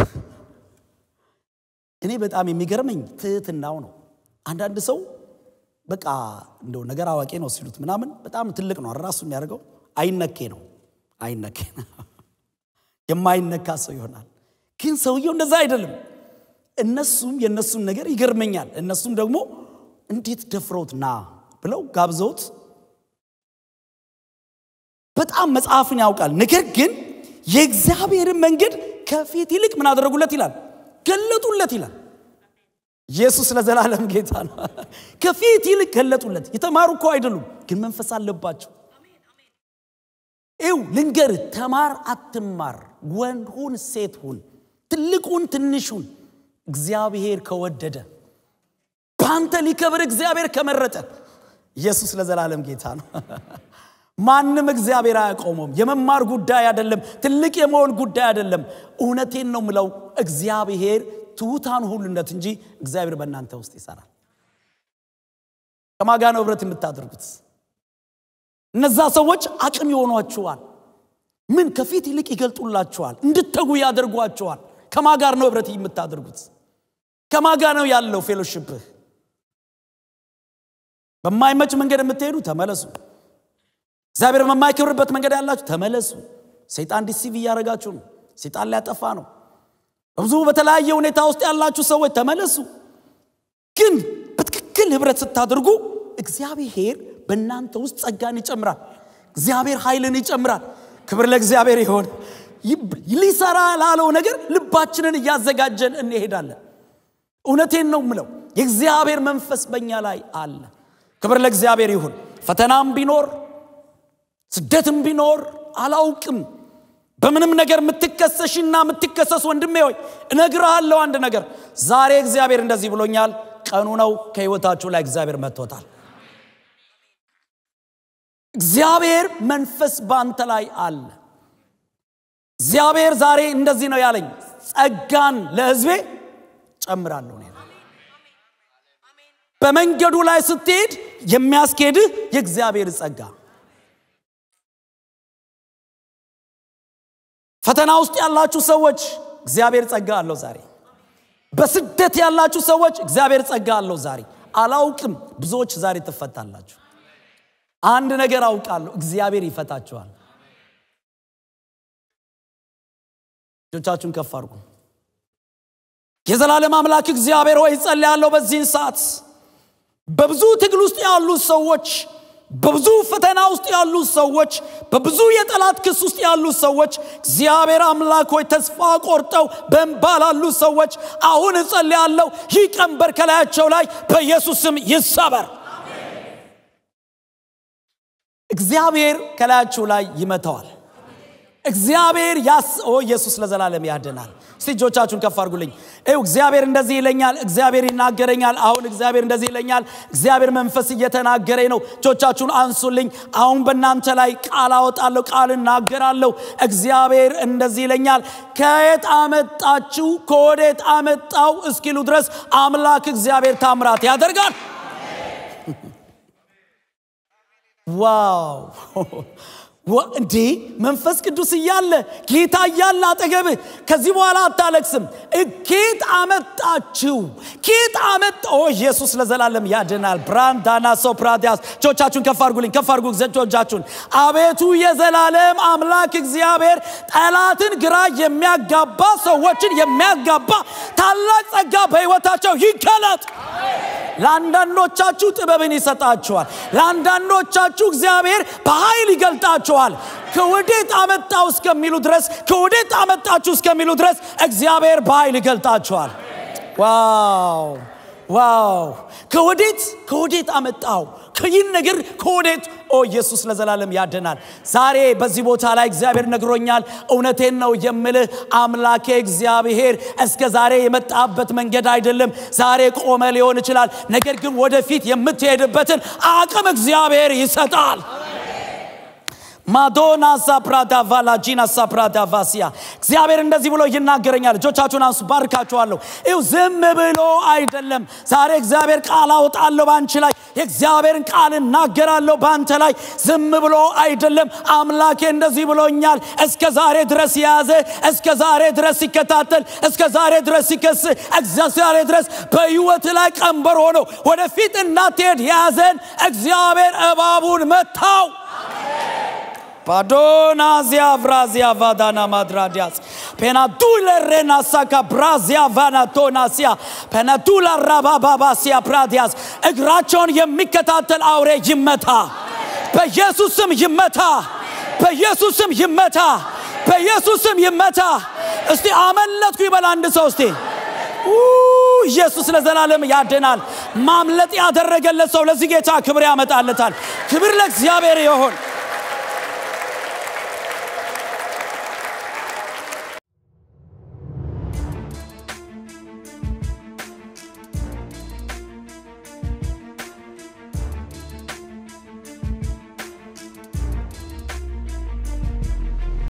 እኔ በጣም የሚገርመኝ ትህትናው ነው። አንዳንድ ሰው በቃ እንደው ነገር አዋቂ ነው ሲሉት ምናምን በጣም ትልቅ ነው ራሱ የሚያደርገው አይነኬ ነው አይነኬ የማይነካ ሰው ይሆናል። ግን ሰውየው እንደዛ አይደለም። እነሱም የእነሱን ነገር ይገርመኛል። እነሱም ደግሞ እንዴት ደፍረውት ና ብለው ጋብዘውት በጣም መጽሐፍን ያውቃል። ነገር ግን የእግዚአብሔርን መንገድ ከፊት ይልቅ ምን አደረጉለት ይላል ገለጡለት ይላል። ኢየሱስ ለዘላለም ጌታ ነው። ከፊት ይልቅ ገለጡለት። የተማሩ እኮ አይደሉም፣ ግን መንፈስ አለባቸው። ይው ልንገር፣ ተማር አትማር፣ ወንድ ሁን ሴት ሁን፣ ትልቁን ትንሹን፣ እግዚአብሔር ከወደደ በአንተ ሊከብር እግዚአብሔር ከመረጠ ኢየሱስ ለዘላለም ጌታ ነው። ማንም እግዚአብሔር አያቆመውም። የመማር ጉዳይ አይደለም። ትልቅ የመሆን ጉዳይ አይደለም። እውነቴን ነው ምለው እግዚአብሔር ትሑታን ሁሉነት እንጂ እግዚአብሔር በእናንተ ውስጥ ይሰራል። ከማጋ ነው ህብረት የምታደርጉት? እነዛ ሰዎች አቅም ይሆኗችኋል። ምን ከፊት ይልቅ ይገልጡላችኋል፣ እንድተጉ ያደርጓችኋል። ከማጋር ነው ህብረት የምታደርጉት? ከማጋ ነው ያለው ፌሎሽፕህ? በማይመች መንገድ የምትሄዱ ተመለሱ። እግዚአብሔር በማይከብርበት መንገድ ያላችሁ ተመለሱ። ሰይጣን ዲሲቭ እያደረጋችሁ ነው። ሰይጣን ሊያጠፋ ነው። በብዙ በተለያየ ሁኔታ ውስጥ ያላችሁ ሰዎች ተመለሱ። ግን በትክክል ህብረት ስታደርጉ እግዚአብሔር በእናንተ ውስጥ ጸጋን ይጨምራል። እግዚአብሔር ኃይልን ይጨምራል። ክብር ለእግዚአብሔር ይሆን። ሊሰራ ላለው ነገር ልባችንን እያዘጋጀን እንሄዳለን። እውነቴን ነው ምለው፣ የእግዚአብሔር መንፈስ በእኛ ላይ አለ። ክብር ለእግዚአብሔር ይሁን። ፈተናም ቢኖር ስደትም ቢኖር አላውቅም በምንም ነገር የምትከሰሽና የምትከሰስ ወንድሜ ሆይ እነግርሃለሁ አንድ ነገር ዛሬ እግዚአብሔር እንደዚህ ብሎኛል ቀኑ ነው ከህይወታችሁ ላይ እግዚአብሔር መጥቶታል እግዚአብሔር መንፈስ በአንተ ላይ አለ እግዚአብሔር ዛሬ እንደዚህ ነው ያለኝ ጸጋን ለህዝቤ ጨምራለሁ እኔ በመንገዱ ላይ ስትሄድ የሚያስኬድህ የእግዚአብሔር ጸጋ ፈተና ውስጥ ያላችሁ ሰዎች እግዚአብሔር ጸጋ አለው ዛሬ በስደት ያላችሁ ሰዎች እግዚአብሔር ጸጋ አለው ዛሬ አላውቅም ብዙዎች ዛሬ ትፈታላችሁ አንድ ነገር አውቃለሁ እግዚአብሔር ይፈታችኋል እጆቻችሁን ከፍ አድርጉ የዘላለም አምላክ እግዚአብሔር ሆይ ጸልያለሁ በዚህን ሰዓት በብዙ ትግል ውስጥ ያሉ ሰዎች በብዙ ፈተና ውስጥ ያሉ ሰዎች በብዙ የጠላት ክስ ውስጥ ያሉ ሰዎች እግዚአብሔር አምላክ ሆይ ተስፋ ቆርጠው በእንባ ላሉ ሰዎች አሁን እጸልያለሁ ይህ ቀንበር ከላያቸው ላይ በኢየሱስ ስም ይሰበር እግዚአብሔር ከላያችሁ ላይ ይመተዋል እግዚአብሔር ያስ ኦ ኢየሱስ ለዘላለም ያድናል እስቲ እጆቻችሁን ከፍ አድርጉልኝ ይው እግዚአብሔር እንደዚህ ይለኛል እግዚአብሔር ይናገረኛል አሁን እግዚአብሔር እንደዚህ ይለኛል እግዚአብሔር መንፈስ እየተናገረኝ ነው እጆቻችሁን አንሱልኝ አሁን በእናንተ ላይ ቃል አወጣለሁ ቃል እናገራለሁ እግዚአብሔር እንደዚህ ይለኛል ከየት አመጣችሁ ከወዴት አመጣው እስኪሉ ድረስ አምላክ እግዚአብሔር ታምራት ያደርጋል ዋው እንዴ መንፈስ ቅዱስ እያለ ጌታ እያለ አጠገብህ ከዚህ በኋላ አታለቅስም ኬት አመጣችሁ ኬት አመጣ ኢየሱስ ለዘላለም ያድናል ብራንዳና ሶፕራዲያስ ጆቻችሁን ከፍ አድርጉልኝ ከፍ አድርጉ ጆቻችሁን አቤቱ የዘላለም አምላክ እግዚአብሔር ጠላትን ግራ የሚያጋባ ሰዎችን የሚያጋባ ታላቅ ጸጋ በህይወታቸው ይገለጥ ለአንዳንዶቻችሁ ጥበብን ይሰጣችኋል ለአንዳንዶቻችሁ እግዚአብሔር በኃይል ይገልጣችኋል ከወዴት አመጣው እስከሚሉ ድረስ ከወዴት አመጣችሁ እስከሚሉ ድረስ እግዚአብሔር በኃይል ይገልጣችኋል ዋው ዋው ከወዴት ከወዴት አመጣው ይህን ነገር ከወዴት ኦ ኢየሱስ ለዘላለም ያድናል ዛሬ በዚህ ቦታ ላይ እግዚአብሔር ነግሮኛል እውነቴን ነው የምልህ አምላኬ እግዚአብሔር እስከ ዛሬ የመጣበት መንገድ አይደለም ዛሬ ቆመ ሊሆን ይችላል ነገር ግን ወደፊት የምትሄድበትን አቅም እግዚአብሔር ይሰጣል ማዶና ሳፕራዳ ቫላጂና ሳፕራዳ ቫሲያ እግዚአብሔር እንደዚህ ብሎ ይናገረኛል እጆቻችሁን አንሱ ባርካችኋለሁ ይው ዝም ብሎ አይደለም ዛሬ እግዚአብሔር ቃል አወጣለሁ በአንቺ ላይ የእግዚአብሔርን ቃል እናገራለሁ በአንተ ላይ ዝም ብሎ አይደለም አምላኬ እንደዚህ ብሎኛል እስከ ዛሬ ድረስ የያዘ እስከ ዛሬ ድረስ ሲከታተል እስከ ዛሬ ድረስ ሲከስ ዛሬ ድረስ በህይወት ላይ ቀንበር ሆኖ ወደፊት እንዳትሄድ የያዘን እግዚአብሔር እባቡን መታው Padonazia vrazia vadana madradias. Penatule renasaka brazia vanatonasia. Penatula rabababasia pradias. እግራቸውን የሚከታተል አውሬ ይመታ። በኢየሱስ ስም ይመታ። በኢየሱስ ስም ይመታ። በኢየሱስ ስም ይመታ። እስቲ አመለጥኩ ይበል አንድ ሰው እስቲ ኢየሱስ ለዘላለም ያድናል። ማምለጥ ያደረገለት ሰው ለዚህ ጌታ ክብር ያመጣለታል። ክብር ለእግዚአብሔር ይሆን።